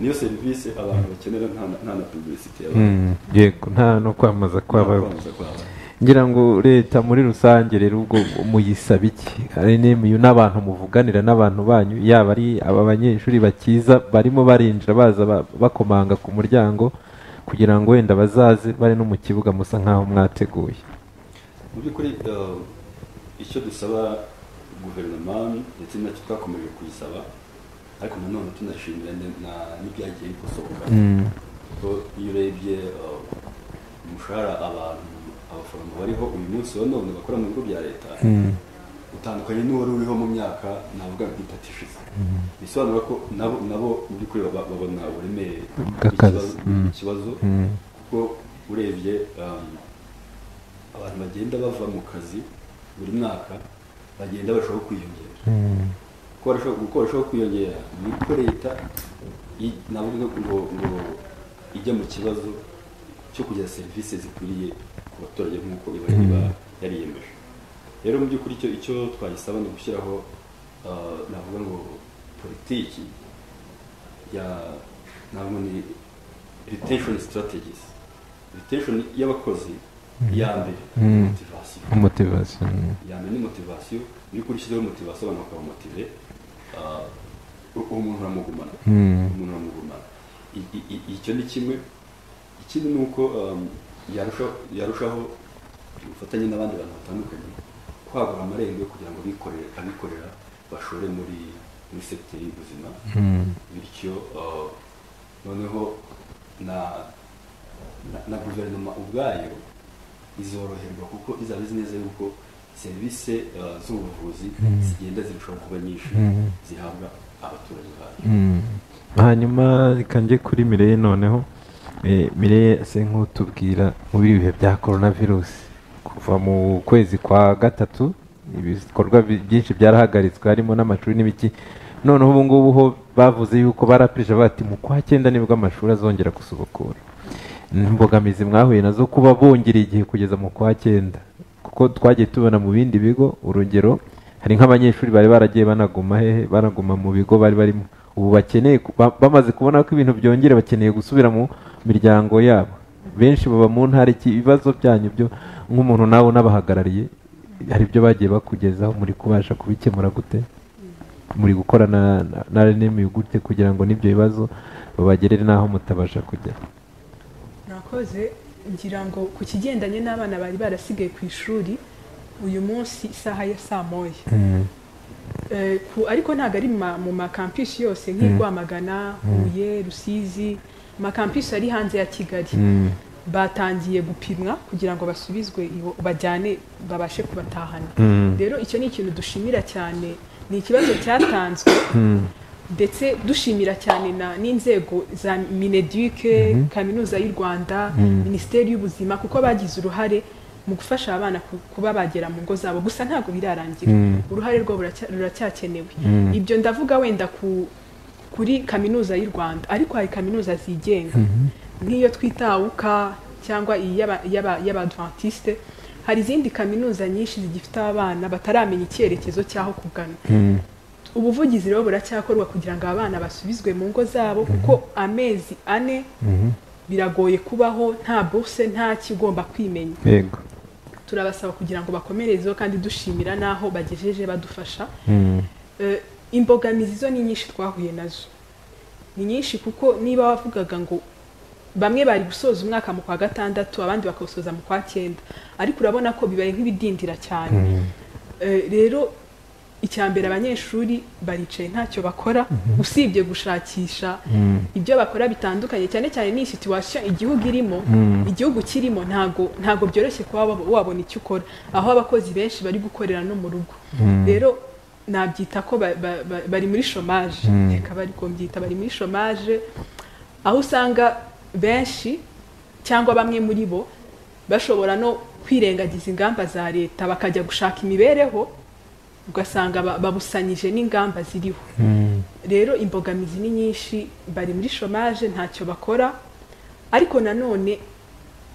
niyo serivisi abantu bakenera nta na- nta na publicity yaba- Mm. yego nta no kwamaza nta kwabaho kwamamaza kwaba ngira ngo leta muri rusange rero ubwo muyisaba iki hari n'imiyu n'abantu muvuganira n'abantu banyu yaba ari aba banyeshuri bakiza barimo barinjira baza ba- bakomanga ku muryango kugira ngo wenda bazaze bari no mu kibuga musa nk'aho mwateguye mu by'ukuri eh, icyo dusaba guverinoma ndetse nacyo twakomeje kuyisaba ariko nanone tunashimira ne- na- n'ibyagiye bikosohoka Mm. kuko iyo urebye eh, umushahara abantu abaforomo bariho uyu munsi wa none bakora mu bigo bya leta Mm. utandukanye n'uwari uriho mu myaka navuga nka itatu ishize bisobanura ko nabo nabo mu by'ukuri baba- babona uburemere Bw'akazi. bw'ikibazo- Mm. bw'ikibazo Mm. kuko urebye um, abantu bagenda bava mu kazi buri mwaka bagenda barushaho kwiyongera Mm. Uko barushaho- uko barushaho kwiyongera ni uko leta i- navuga ngo ngo ijya mu kibazo cyo kugeza serivisi zikwiriye ku baturage nk'uko iba iba yariyemeje rero mu by'ukuri icyo icyo twayisaba ni ugushyiraho ah, navuga ngo politiki ya navuga ni retention strategies retention y'abakozi iya mbere Mm. motivation motivation yamenya ni motivasiyo iyo ukurikijeho motivasiyo abantu bakaba motive umuntu uramugumana Mm. umuntu uramugumana I- i- i- icyo ni kimwe ikindi ni uko um, yarusha- yarushaho ubufatanye n'abandi bantu batandukanye kwagura amarembo yo kugira ngo abikorere abikorera bashore muri muri sekiteri y'ubuzima Mm. bityo uh, noneho na na- na guverinoma ubwayo izoroherwa kuko izaba izi neza yuko serivisi uh, z'ubuvuzi zigenda zirushaho kuba nyinshi Mhm. zihabwa abaturage bayo Mm. hanyuma reka njye kuri mireye noneho Eh, mireye ese nk'utubwira muri ibi bihe bya korona virusi kuva mu kwezi kwa gatatu ibikorwa bi- byinshi byarahagaritswe harimo n'amashuri n'ibiki noneho ubu ngubu ho bavuze yuko barapirije bati mu kwa cyenda nibwo amashuri azongera gusubukura imbogamizi mwahuye nazo kuba bongereye igihe kugeza mu kwa cyenda kuko twagiye tubona mu bindi bigo urugero hari nk'abanyeshuri bari baragiye banaguma hehe banaguma mu bigo bari barimo ubu bakeneye ku- ba- bamaze kubona ko ibintu byongera bakeneye gusubira mu miryango yabo benshi baba mu ntara iki ibibazo byanyu byo nk'umuntu nawe unabahagarariye hari ibyo bagiye bakugezaho muri kubasha kubikemura gute muri gukorana na- na renemi gute kugira ngo n'ibyo bibazo babagerere n'aho mutabasha kugera mwakoze ngira ngo ku kigendanye n'abana bari barasigaye ku ishuri uyu munsi isaha ya saa moya Eh, ku- ariko ntabwo ari ma- mu makampishi yose nk'i Rwamagana huye rusizi amakampishi ari hanze ya kigali Mm. batangiye gupimwa kugira ngo basubizwe iwo- bajyane babashe kubatahana Mm. rero icyo ni ikintu dushimira cyane ni ikibazo cyatanzwe ndetse dushimira cyane na- n'inzego za mineduke kaminuza y'u rwanda minisiteri y'ubuzima kuko bagize uruhare mu gufasha abana ku- kuba bagera mu ngo zabo gusa ntabwo birarangira Mm. uruhare rwabo ruracya- ruracyakenewe Mm. ibyo ndavuga wenda ku kuri kaminuza y'u rwanda ariko hari kaminuza zigenga nk'iyo twita awuka cyangwa iyi y'aba- y'aba- y'abadventiste hari izindi kaminuza nyinshi zigifite abana bataramenya icyerekezo cy'aho kugana Mm. ubuvugizi rero buracyakorwa kugira ngo abana basubizwe mu ngo zabo kuko amezi ane Mhm. biragoye kubaho nta burse nta kigomba kwimenya yego turabasaba kugira ngo bakomerezeho kandi dushimira n'aho bagejeje badufasha Mm. Eh, imbogamizi zo ni nyinshi twahuye nazo ni nyinshi kuko niba wavugaga ngo bamwe bari gusoza umwaka mu kwa gatandatu abandi bakawusoza mu kwa cyenda ariko urabona ko bibaye nk'ibidindira cyane Eh, rero icya mbere abanyeshuri baricaye ntacyo bakora usibye gushakisha Mm. ibyo bakora bitandukanye cyane cyane n'iyi situwasiyo igihugu irimo Mm. igihugu kirimo ntago ntago byoroshye kuba wab- wabona icyo ukora aho abakozi benshi bari gukorera no mu rugo rero nabyita ko ba- ba- ba- bari muri shomaje Mm. reka bari kubyita bari muri shomaje aho usanga benshi cyangwa bamwe muri bo bashobora no kwirengagiza ingamba za leta bakajya gushaka imibereho ugasanga ba- babusanyije n'ingamba ziriho rero imbogamizi ni nyinshi bari muri shomaje ntacyo bakora ariko nanone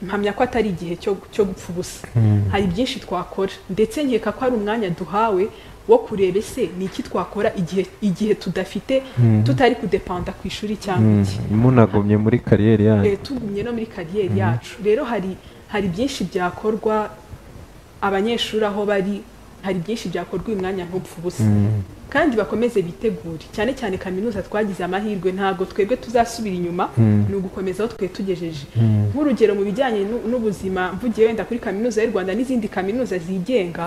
mpamya ko atari igihe cyo cyo gupfa ubusa hari byinshi twakora ndetse nkeka ko hari umwanya duhawe wo kureba ese ni iki twakora igihe igihe tudafite tutari kudepanda ku ishuri cyangwa iki munagumye muri kariyeri yanyu Eh, tugumye no muri kariyeri yacu rero hari hari byinshi byakorwa abanyeshuri aho bari hari byinshi byakorwa uyu mwanya ntupfa ubusa kandi bakomeze bitegure cyane cyane kaminuza twagize amahirwe ntabwo twebwe tuzasubira inyuma ni ugukomeza aho twe tugejeje nk'urugero mu bijyanye n'u- n'ubuzima mvugiye wenda kuri kaminuza y'u rwanda n'izindi kaminuza zigenga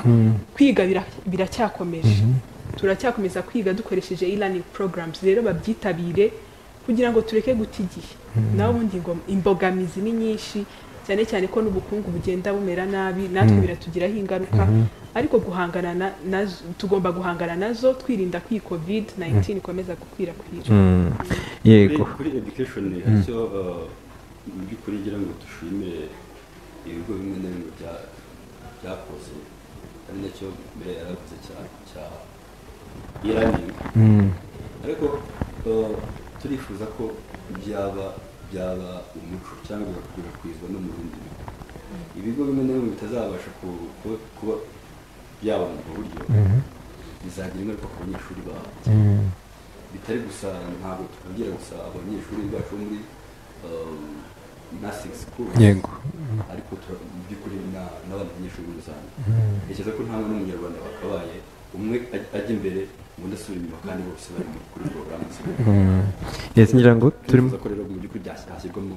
kwiga bira- biracyakomeje turacyakomeza kwiga dukoresheje e-learning programs rero babyitabire kugira ngo tureke guta igihe naho ubundi ngo imbogamizi ni nyinshi cyane cyane ko n'ubukungu bugenda bumera nabi natwe biratugiraho ingaruka ariko guhangana na- nazo tugomba guhangana nazo twirinda ko iyi covid 19 ikomeza gukwirakwira Mm. yego kuri education icyo uh, mu by'ukuri ngira ngo dushimire ibigo bimwe na bimwe bya- byakoze ari nacyo mbere yarakoze cyane cya e-learning Mm. ariko uh, turifuza ko byaba byaba umuco cyangwa bigakwirakwizwa no mu bindi bigo ibigo bimwe na bimwe bitazabasha ku- ku- kuba byabona ubwo buryo bizagira ingaruka ku banyeshuri babo Mm. bitari gusa ntabwo tubwira gusa abanyeshuri bacu bo muri um, nursing school yego ariko tura- mu by'ukuri na- n'abandi banyeshuri muri rusange ntekereza ko nta n'umunyarwanda wakabaye umwe aj- ajya imbere undi asubira inyuma kandi bose bari mu- kuri porogaramu zimwe Mm. yes ngira ngo turimo turifuza ko rero mu by'ukuri byas- hashyirwamo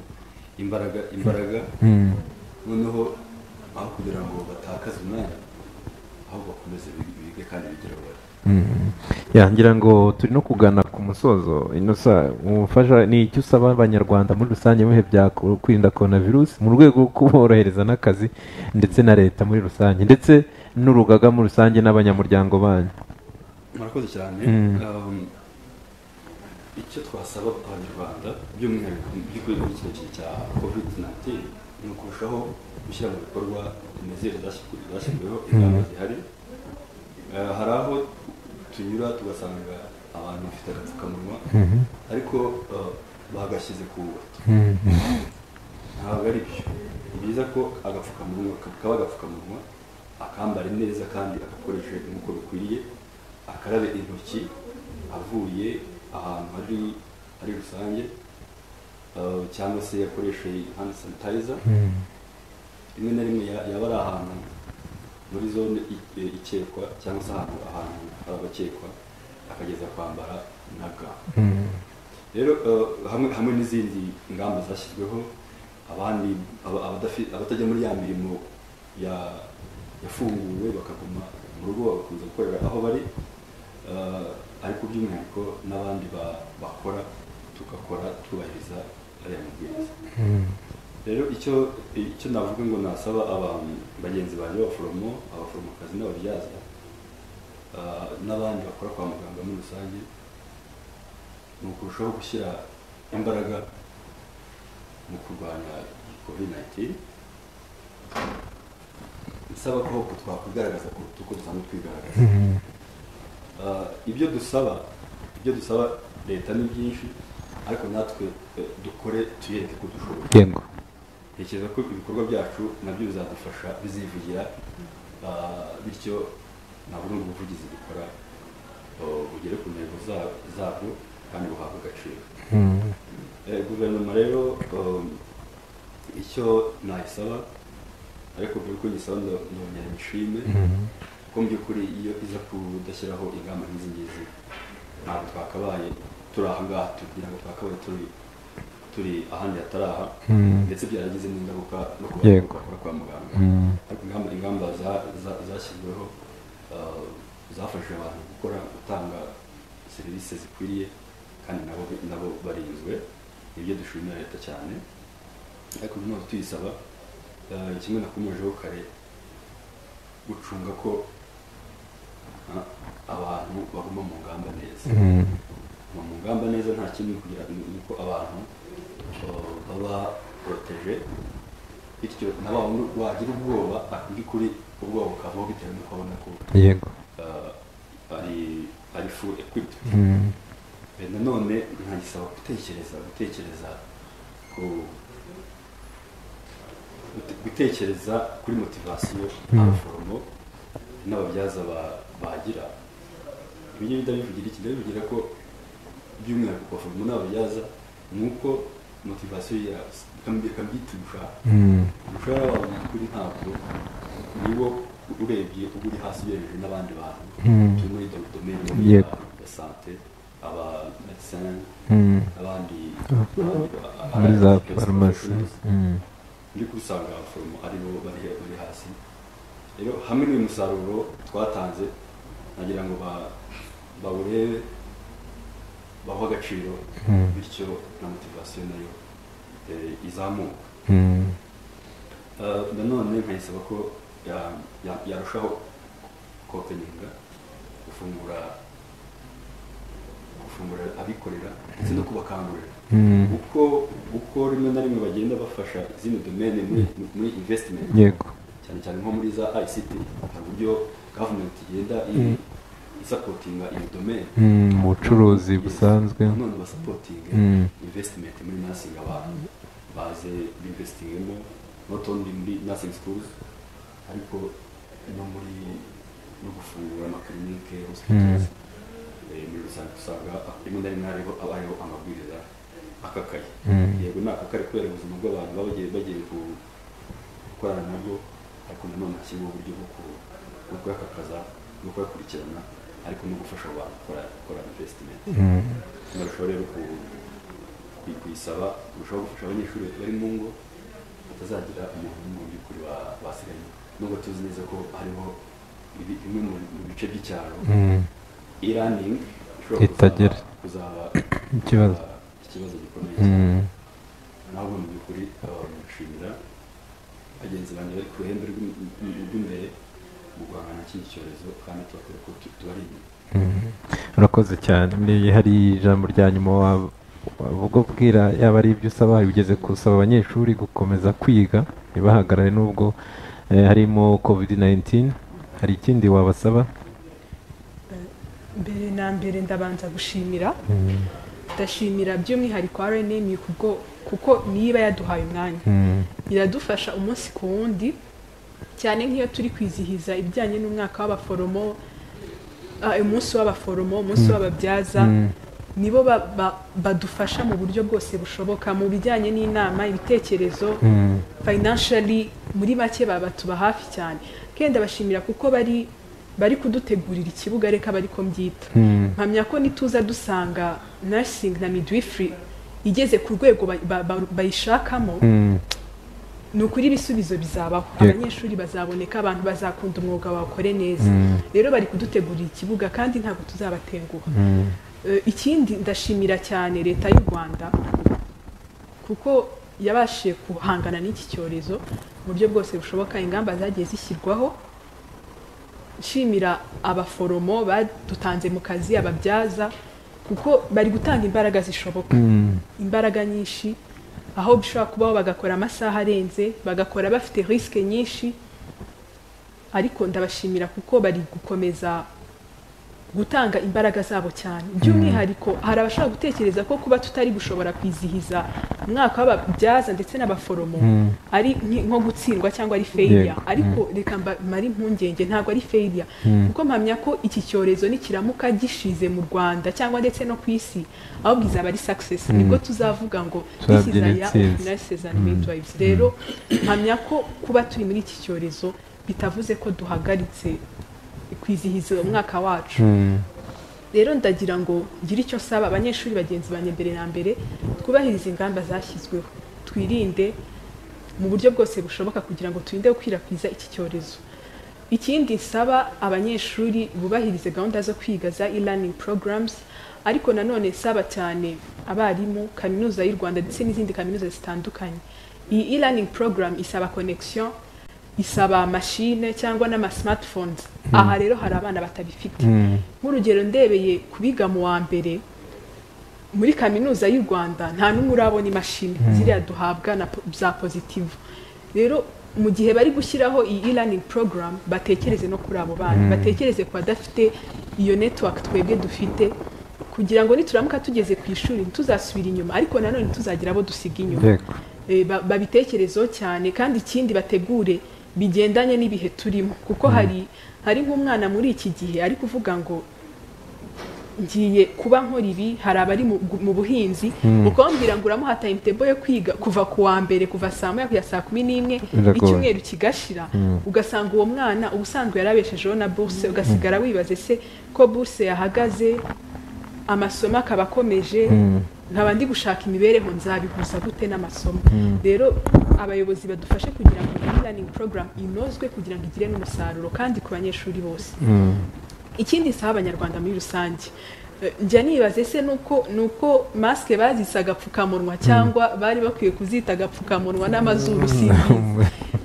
imbaraga imbaraga Mm. noneho aho kugira ngo batakaze umwanya ahubwo bakomeze bige bige kandi bigere aho bari Mm. Ya, ngira ngo turi no kugana ku musozo inosa umufasha ni icyo usaba abanyarwanda muri rusange bihe bya ko- kwirinda korona virusi mu rwego rwo kuborohereza n'akazi ndetse na leta muri rusange ndetse n'urugaga muri rusange n'abanyamuryango banyu murakoze cyane Um, icyo twasaba abanyarwanda by'umwihariko mu by'ukuri muri kino gihe cya covid 19 ni ukurushaho gushyira mu bikorwa imizere zashyizwe- zashyizweho ingamba zihari Eh, hari aho tunyura tugasanga abantu bafite agapfukamunwa ariko eh, bagashyize ku bato ntabwo ari byo ni byiza ko agapfukamunwa kaba agapfukamunwa akambare neza kandi agakoreshe nk'uko bikwiriye akarabe intoki avuye ahantu hari hari rusange eh, cyangwa se yakoreshe hand sanitizer rimwe na rimwe ya- yaba ari ahantu muri zone i- e, ikekwa cyangwa se ahantu ahantu hari abakekwa akageza kwambara na ga rero eh, hamwe hamwe n'izindi ngamba zashyizweho abandi aba- abadafi- abatajya muri ya mirimo ya- yafunguwe bakaguma mu rugo bagakomeza gukorera aho bari eh, ariko by'umwihariko n'abandi ba- bakora tugakora twubahiriza ariya mabwiriza rero icyo icyo navuga ngo nasaba abantu bagenzi banjye b'abaforomo abaforomokazi n'ababyaza ah, n'abandi bakora kwa muganga muri rusange ni ukurushaho gushyira imbaraga mu kurwanya covid 19 nsaba ko twakwigaragaza kuruta uko dusanzwe twigaragaza Ah, ibyo dusaba ibyo dusaba leta ni byinshi ariko natwe eh, dukore tuyereke ko dushoboye yego ntekereza ko ibikorwa byacu nabyo bizadufasha bizivugira ah, bityo ntabwo ni ubuvugizi dukora ah, bugere ku ntego za- zabwo kandi buhabwe agaciro Mm. Eh, guverinoma rero um, icyo nayisaba ariko mbere yuko nyisaba ndo- ndongera nyishime ko mu by'ukuri iyo iza kudashyiraho ingamba nk'izi ngizi ntabwo twakabaye turi aha ngaha tugira ngo twakabaye turi turi ahandi hatari aha Mm. ndetse byaragize n'ingaruka no ku Yego. bakora kwa muganga Mm. ariko ingamba ingamba za- za- zashyizweho uh, zafashije abantu gukora gutanga serivisi zikwiriye kandi nabo nabo barinzwe nibyo dushimira leta cyane ariko nanone tuyisaba uh, kimwe nakomejeho kare gucunga ko uh, abantu baguma mu ngamba neza Mm. Kuguma mu ngamba neza nta kindi kugira ni uko abantu uh, baba poroteje bityo na wa wundi wagira ubwoba by'ukuri ubwoba bukavaho bitewe n'uko abona ko yego ah, ari ari full equipped Mm. Eh, nanone nkagisaba gutekereza gutekereza ku gute- gutekereza kuri motivasiyo abaforomo n'ababyaza ba- bagira ibi ngibi ndabivugira iki ndabivugira ko by'umwihariko abaforomo n'ababyaza ni uko motivasiyo yabo kambyita udushaka Mm. umushahara wawe nyakuri ntabwo niwo urebye uba uri hasi ugereranyije n'abandi bantu Mm. turi muri do- domaine yo Yego. ya sante aba medecin Mm. abandi muri za abandi- farumasi Mm. ndi gusanga abaforomo aribo bari bari hasi rero hamwe n'uyu musaruro twatanze nagira ngo ba- bawurebe bawuhe agaciro Mm. bityo na motivasiyo nayo eh, izamuka Mm. Eh, nanone nkayisaba ko ya- ya- yarushaho kopeninga gufungura gufungura abikorera ndetse no kubakangurira Mm. uko uko rimwe na rimwe bagenda bafasha izindi domene muri muri investment yego cyane cyane nko muri za ICT hari uburyo government igenda i- isapotinga iyo domene Mm, mu bucuruzi busanzwe none basapotinge Mm. investment muri nursing abantu baze binvestingemo not only muri nursing schools ariko no muri no gufungura amakilinike hospitals Eh, muri rusange usanga rimwe na rimwe hariho aba hariho amabwiriza akakaye Mm. yego ni akakaye kubera ubuzima bw'abantu baba bagiye bagiye ku- gukorana nabwo ariko nanone hashyirwaho uburyo bwo ku- bwo kuyakakaza no kuyakurikirana ariko no gufasha abantu gukora gukora investment Mm. barushaho rero ku- ku- kuyisaba kurushaho gufasha abanyeshuri bari mu ngo batazagira umuntu umwe mu by'ukuri ba- basigaye nubwo tuzi neza ko hariho ibi- bimwe mu mu bice by'icyaro Mm. e-learning ishobora kuzaba- Itagera. kuzaba Ikibazo. ikibazo gikomeye cyane Mm. nawe mu by'ukuri abamushimira bagenzi banjye bari ku ruhembe rw'im- rw'imbere mu guhangana n'iki cyorezo kandi tubakora ko tu- tubari inyuma Mhm. urakoze cyane Ni- hari ijambo rya nyuma wa- wavuga ubwira yaba ari ibyo usaba ugeze gusaba abanyeshuri gukomeza kwiga ntibahagarare nubwo eh, harimo covid 19 hari ikindi wabasaba mbere na mbere ndabanza gushimira Mm, ndashimira by'umwihariko rnm kubwo kuko niba yaduhaye umwanya mm, iradufasha umunsi ku wundi cyane nk'iyo turi kwizihiza ibijyanye n'umwaka w'abaforomo ah, umunsi w'abaforomo umunsi w'ababyaza mm, nibo ba- ba- badufasha mu buryo bwose bushoboka mu bijyanye n'inama ibitekerezo mm, financially muri make baba tuba hafi cyane kandi ndabashimira kuko bari bari kudutegurira ikibuga reka bari ko mbyita mm, mpamya ko nituza dusanga nursing na midwifery igeze ku rwego ba- ba- ba- bayishakamo mm, ni ukuri ibisubizo bizabaho Yego. abanyeshuri bazaboneka abantu bazakunda umwuga bawukore neza Mm. rero bari kudutegurira ikibuga kandi ntabwo tuzabatenguha mm, Eh, ikindi ndashimira cyane leta y'u rwanda kuko yabashije guhangana n'iki cyorezo mu buryo bwose bushoboka ingamba zagiye zishyirwaho nshimira abaforomo badutanze mu kazi ababyaza kuko bari gutanga imbaraga zishoboka mm, imbaraga nyinshi aho bishobora kubaho bagakora amasaha arenze bagakora bafite risike nyinshi ariko ndabashimira kuko bari gukomeza gutanga imbaraga zabo cyane by'umwihariko hari abashobora gutekereza ko kuba tutari gushobora kwizihiza umwaka w'ababyaza ndetse n'abaforomo Mm. ari nki- nko gutsindwa cyangwa ari failure Yego. ariko reka mba- mare impungenge ntabwo ari failure kuko mpamya ko iki cyorezo nikiramuka gishize mu rwanda cyangwa ndetse no ku isi ahubwo izaba ari success nibwo tuzavuga ngo this is Tuzabyina a year of intsinzi." nurses and midwives rero mpamya ko kuba turi muri iki cyorezo bitavuze ko duhagaritse kwizihiza umwaka wacu mm, rero ndagira ngo ngire icyo saba abanyeshuri bagenzi banjye mbere na mbere twubahirize ingamba zashyizweho twirinde mu buryo bwose bushoboka kugira ngo turinde gukwirakwiza iki cyorezo ikindi nsaba abanyeshuri bubahirize gahunda zo kwiga za e-learning programs ariko nanone nsaba cyane abarimu kaminuza y'u rwanda ndetse n'izindi kaminuza zitandukanye iyi e-learning program isaba connection isaba machine cyangwa n'ama smartphones aha rero hari abana batabifite mm, nk'urugero ndebeye kubiga mu wa mbere muri kaminuza y'u rwanda nta n'umwe urabona imashini ziriya duhabwa na po- za pozitivu rero mu gihe bari gushyiraho iyi e-learning program batekereze no kuri abo bana batekereze ku badafite iyo network twebwe dufite kugira ngo nituramuka tugeze ku ishuri ntituzasubire inyuma ariko nanone ntituzagira abo dusiga inyuma yego Eh, ba- babitekerezeho cyane kandi ikindi bategure bigendanye n'ibihe turimo kuko hari hari nk'umwana muri iki gihe ari kuvuga ngo ngiye kuba nkora ibi hari abari mu gu- mu buhinzi ukambwira ngo uramuha timetable yo kwiga kuva ku wa mbere kuva saa moya kugera saa kumi n'imwe Biragoye. icyumweru kigashira ugasanga uwo mwana ubusanzwe yarabeshejeho na burse ugasigara wibaze se ko burse yahagaze amasomo akaba akomeje nkaba ndi gushaka imibereho nzabihuza gute n'amasomo rero abayobozi badufashe kugira ngo iyi learning program inozwe kugira ngo igire n'umusaruro kandi ku banyeshuri bose ikindi saha abanyarwanda muri rusange Eh, njya nibaze se nuko nuko masike bazise agapfukamunwa cyangwa bari bakwiye kuzita agapfukamunwa n'amazuru sinzi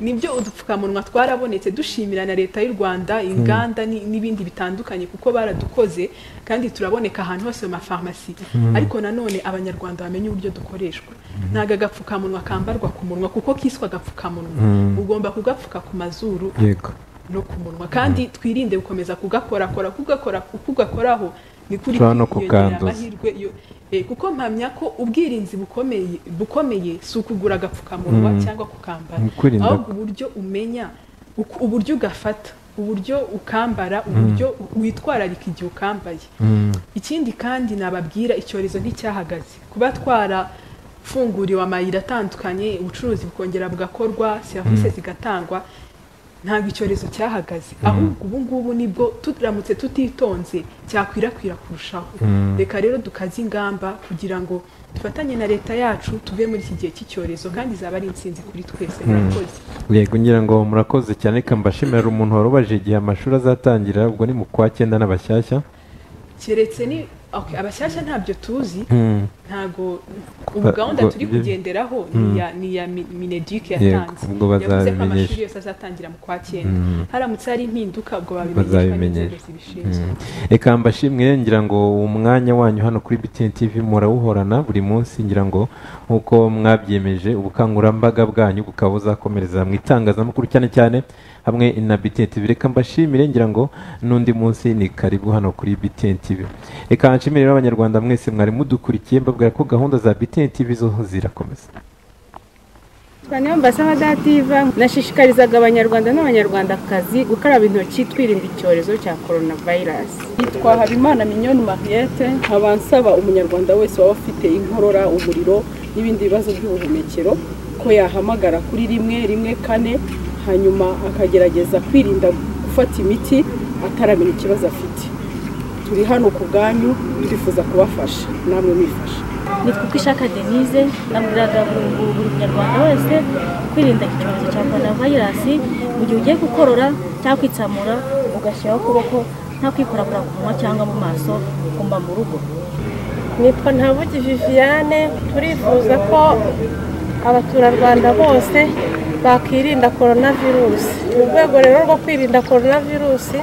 nibyo udupfukamunwa twarabonetse dushimira na leta y'u rwanda inganda ni- n'ibindi bitandukanye kuko baradukoze kandi turaboneka ahantu hose mu mafarumasi ariko nanone abanyarwanda bamenye uburyo dukoreshwa ntago agapfukamunwa kambarwa ku munwa kuko kiswe agapfukamunwa ugomba kugapfuka ku mazuru yego no ku munwa kandi twirinde gukomeza kugakorakora kugakora kugakoraho ni kuri Ushobora no kwiyongera kukanduza. amahirwe yo- eh, kuko mpamya ko ubwirinzi bukomeye bukomeye si ukugura agapfukamunwa cyangwa kukambara Ni ukwirinda ahubwo uburyo umenya uku- uburyo ugafata uburyo ukambara uburyo witwararika igihe ukambaye ikindi kandi nababwira icyorezo nticyahagaze kuba twarafunguriwe amayira atandukanye ubucuruzi bukongera bugakorwa serivisi zigatangwa ntabwo icyorezo cyahagaze ahubwo ubu ngubu nibwo turamutse tutitonze cyakwirakwira kurushaho reka rero dukaze ingamba kugira ngo dufatanye na leta yacu tuve muri iki gihe cy'icyorezo kandi izaba ari intsinzi kuri twese murakoze yego ngira ngo murakoze cyane reka mbashimira umuntu wari ubaje igihe amashuri azatangira ubwo ni mu kwa cyenda n'abashyashya keretse ni okay, abashyashya ntabyo tuzi ntabwo ubu Ba- gahunda ngo- turi ibyo- kugenderaho ni iya ni iya Mi- mineduc yatanze ubwo yavuze ko amashuri bazabimenyesha. yose azatangira mu kwa cyenda haramutse hari impinduka ubwo babimenyeshwa Bazabimenyesha. n'inzego zibishinzwe reka mbashimwe ngira ngo umwanya wanyu hano kuri BTN TV murawuhorana buri munsi ngira ngo nk'uko mwabyemeje ubukangurambaga bwanyu bukaba buzakomereza mu itangazamakuru cyane cyane hamwe na BTN TV reka mbashimire ngira ngo n'undi munsi ni karibu hano kuri BTN TV reka nshimire rero abanyarwanda mwese mwari mudukurikiye mbabwira ko gahunda za BTN TV zo zirakomeza niyo mbasaba dativa nashishikarizaga abanyarwanda n'abanyarwandakazi gukaraba intoki twirinda icyorezo cya korona vayirasi yitwa habimana minyoni mariette nkaba nsaba umunyarwanda wese waba afite inkorora umuriro n'ibindi bibazo by'ubuhumekero ko yahamagara kuri rimwe rimwe kane hanyuma akagerageza kwirinda gufata imiti ataramenya ikibazo afite turi hano ku bwanyu twifuza kubafasha namwe mwifasha nitwa uko ishaka denise nabwiraga buri buri- buri munyarwanda wese kwirinda iki cyorezo cya korona vayirasi mu gihe ugiye gukorora cyangwa kwitsamura ugashyiraho ukuboko nta kwikorakora ku munwa cyangwa mu maso ugomba mu rugo nitwa ntabugi viviane turifuza ko abaturarwanda bose bakirinda korona virusi mu rwego rero rwo kwirinda korona virusi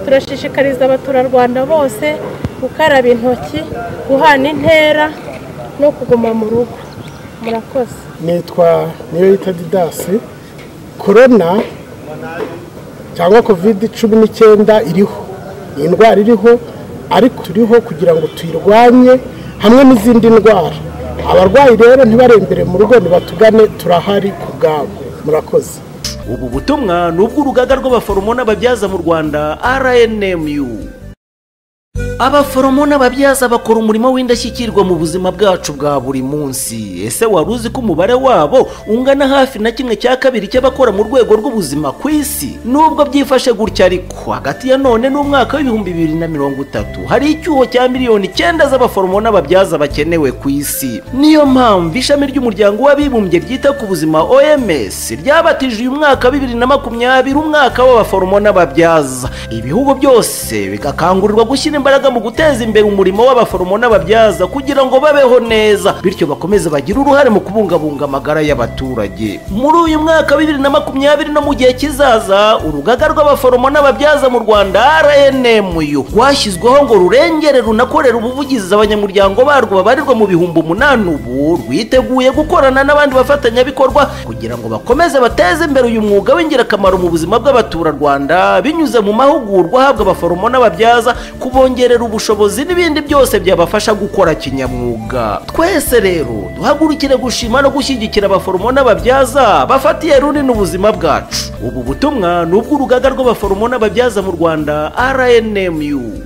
turashishikariza abaturarwanda bose gukaraba intoki guhana intera no kuguma mu rugo murakoze nitwa niyoyita didasi korona cyangwa kovide cumi n'icyenda iriho ni indwara iriho ariko turiho kugira ngo tuyirwanye hamwe n'izindi ndwara abarwayi rero ntibarembere mu rugo nibatugane turahari ku bwabo murakoze ubu butumwa ni ubw'urugaga rw'abaforomo n'ababyaza mu rwanda rnmu abaforomo n'ababyaza bakora umurimo w'indashyikirwa mu buzima bwacu bwa buri munsi ese wari uzi ko umubare wabo ungana hafi na kimwe cya kabiri cy'abakora mu rwego rw'ubuzima ku isi nubwo byifashe gutya ariko hagati ya none n'umwaka w'ibihumbi bibiri na mirongo itatu hari icyuho cya miliyoni icyenda z'abaforomo n'ababyaza bakenewe ku isi niyo mpamvu ishami ry'umuryango w'abibumbye ryita ku buzima oms ryabatije uyu mwaka bibiri na makumyabiri umwaka w'abaforomo n'ababyaza ibihugu byose bigakangurirwa gushyira imbaraga mu guteza imbere umurimo w'abaforomo n'ababyaza kugira ngo babeho neza bityo bakomeze bagire uruhare mu kubungabunga amagara y'abaturage muri uyu mwaka wa bibiri na makumyabiri no mu gihe kizaza urugaga rw'abaforomo n'ababyaza mu rwanda rnmu rwashyizweho ngo rurengere runakorere ubuvugizi abanyamuryango barwo babarirwa mu bihumbi umunani ubu rwiteguye gukorana n'abandi bafatanyabikorwa kugira ngo bakomeze bateze imbere uyu mwuga w'ingirakamaro mu buzima bw'abaturarwanda binyuze mu mahugurwa ahabwa abaforomo n'ababyaza kubongerera ubushobozi n'ibindi byose byabafasha gukora kinyamwuga twese rero duhagurukire gushima no gushyigikira abaforomo n'ababyaza bafatiye runini ubuzima bwacu ubu butumwa ni ubw'urugaga rw'abaforomo n'ababyaza mu rwanda rnmu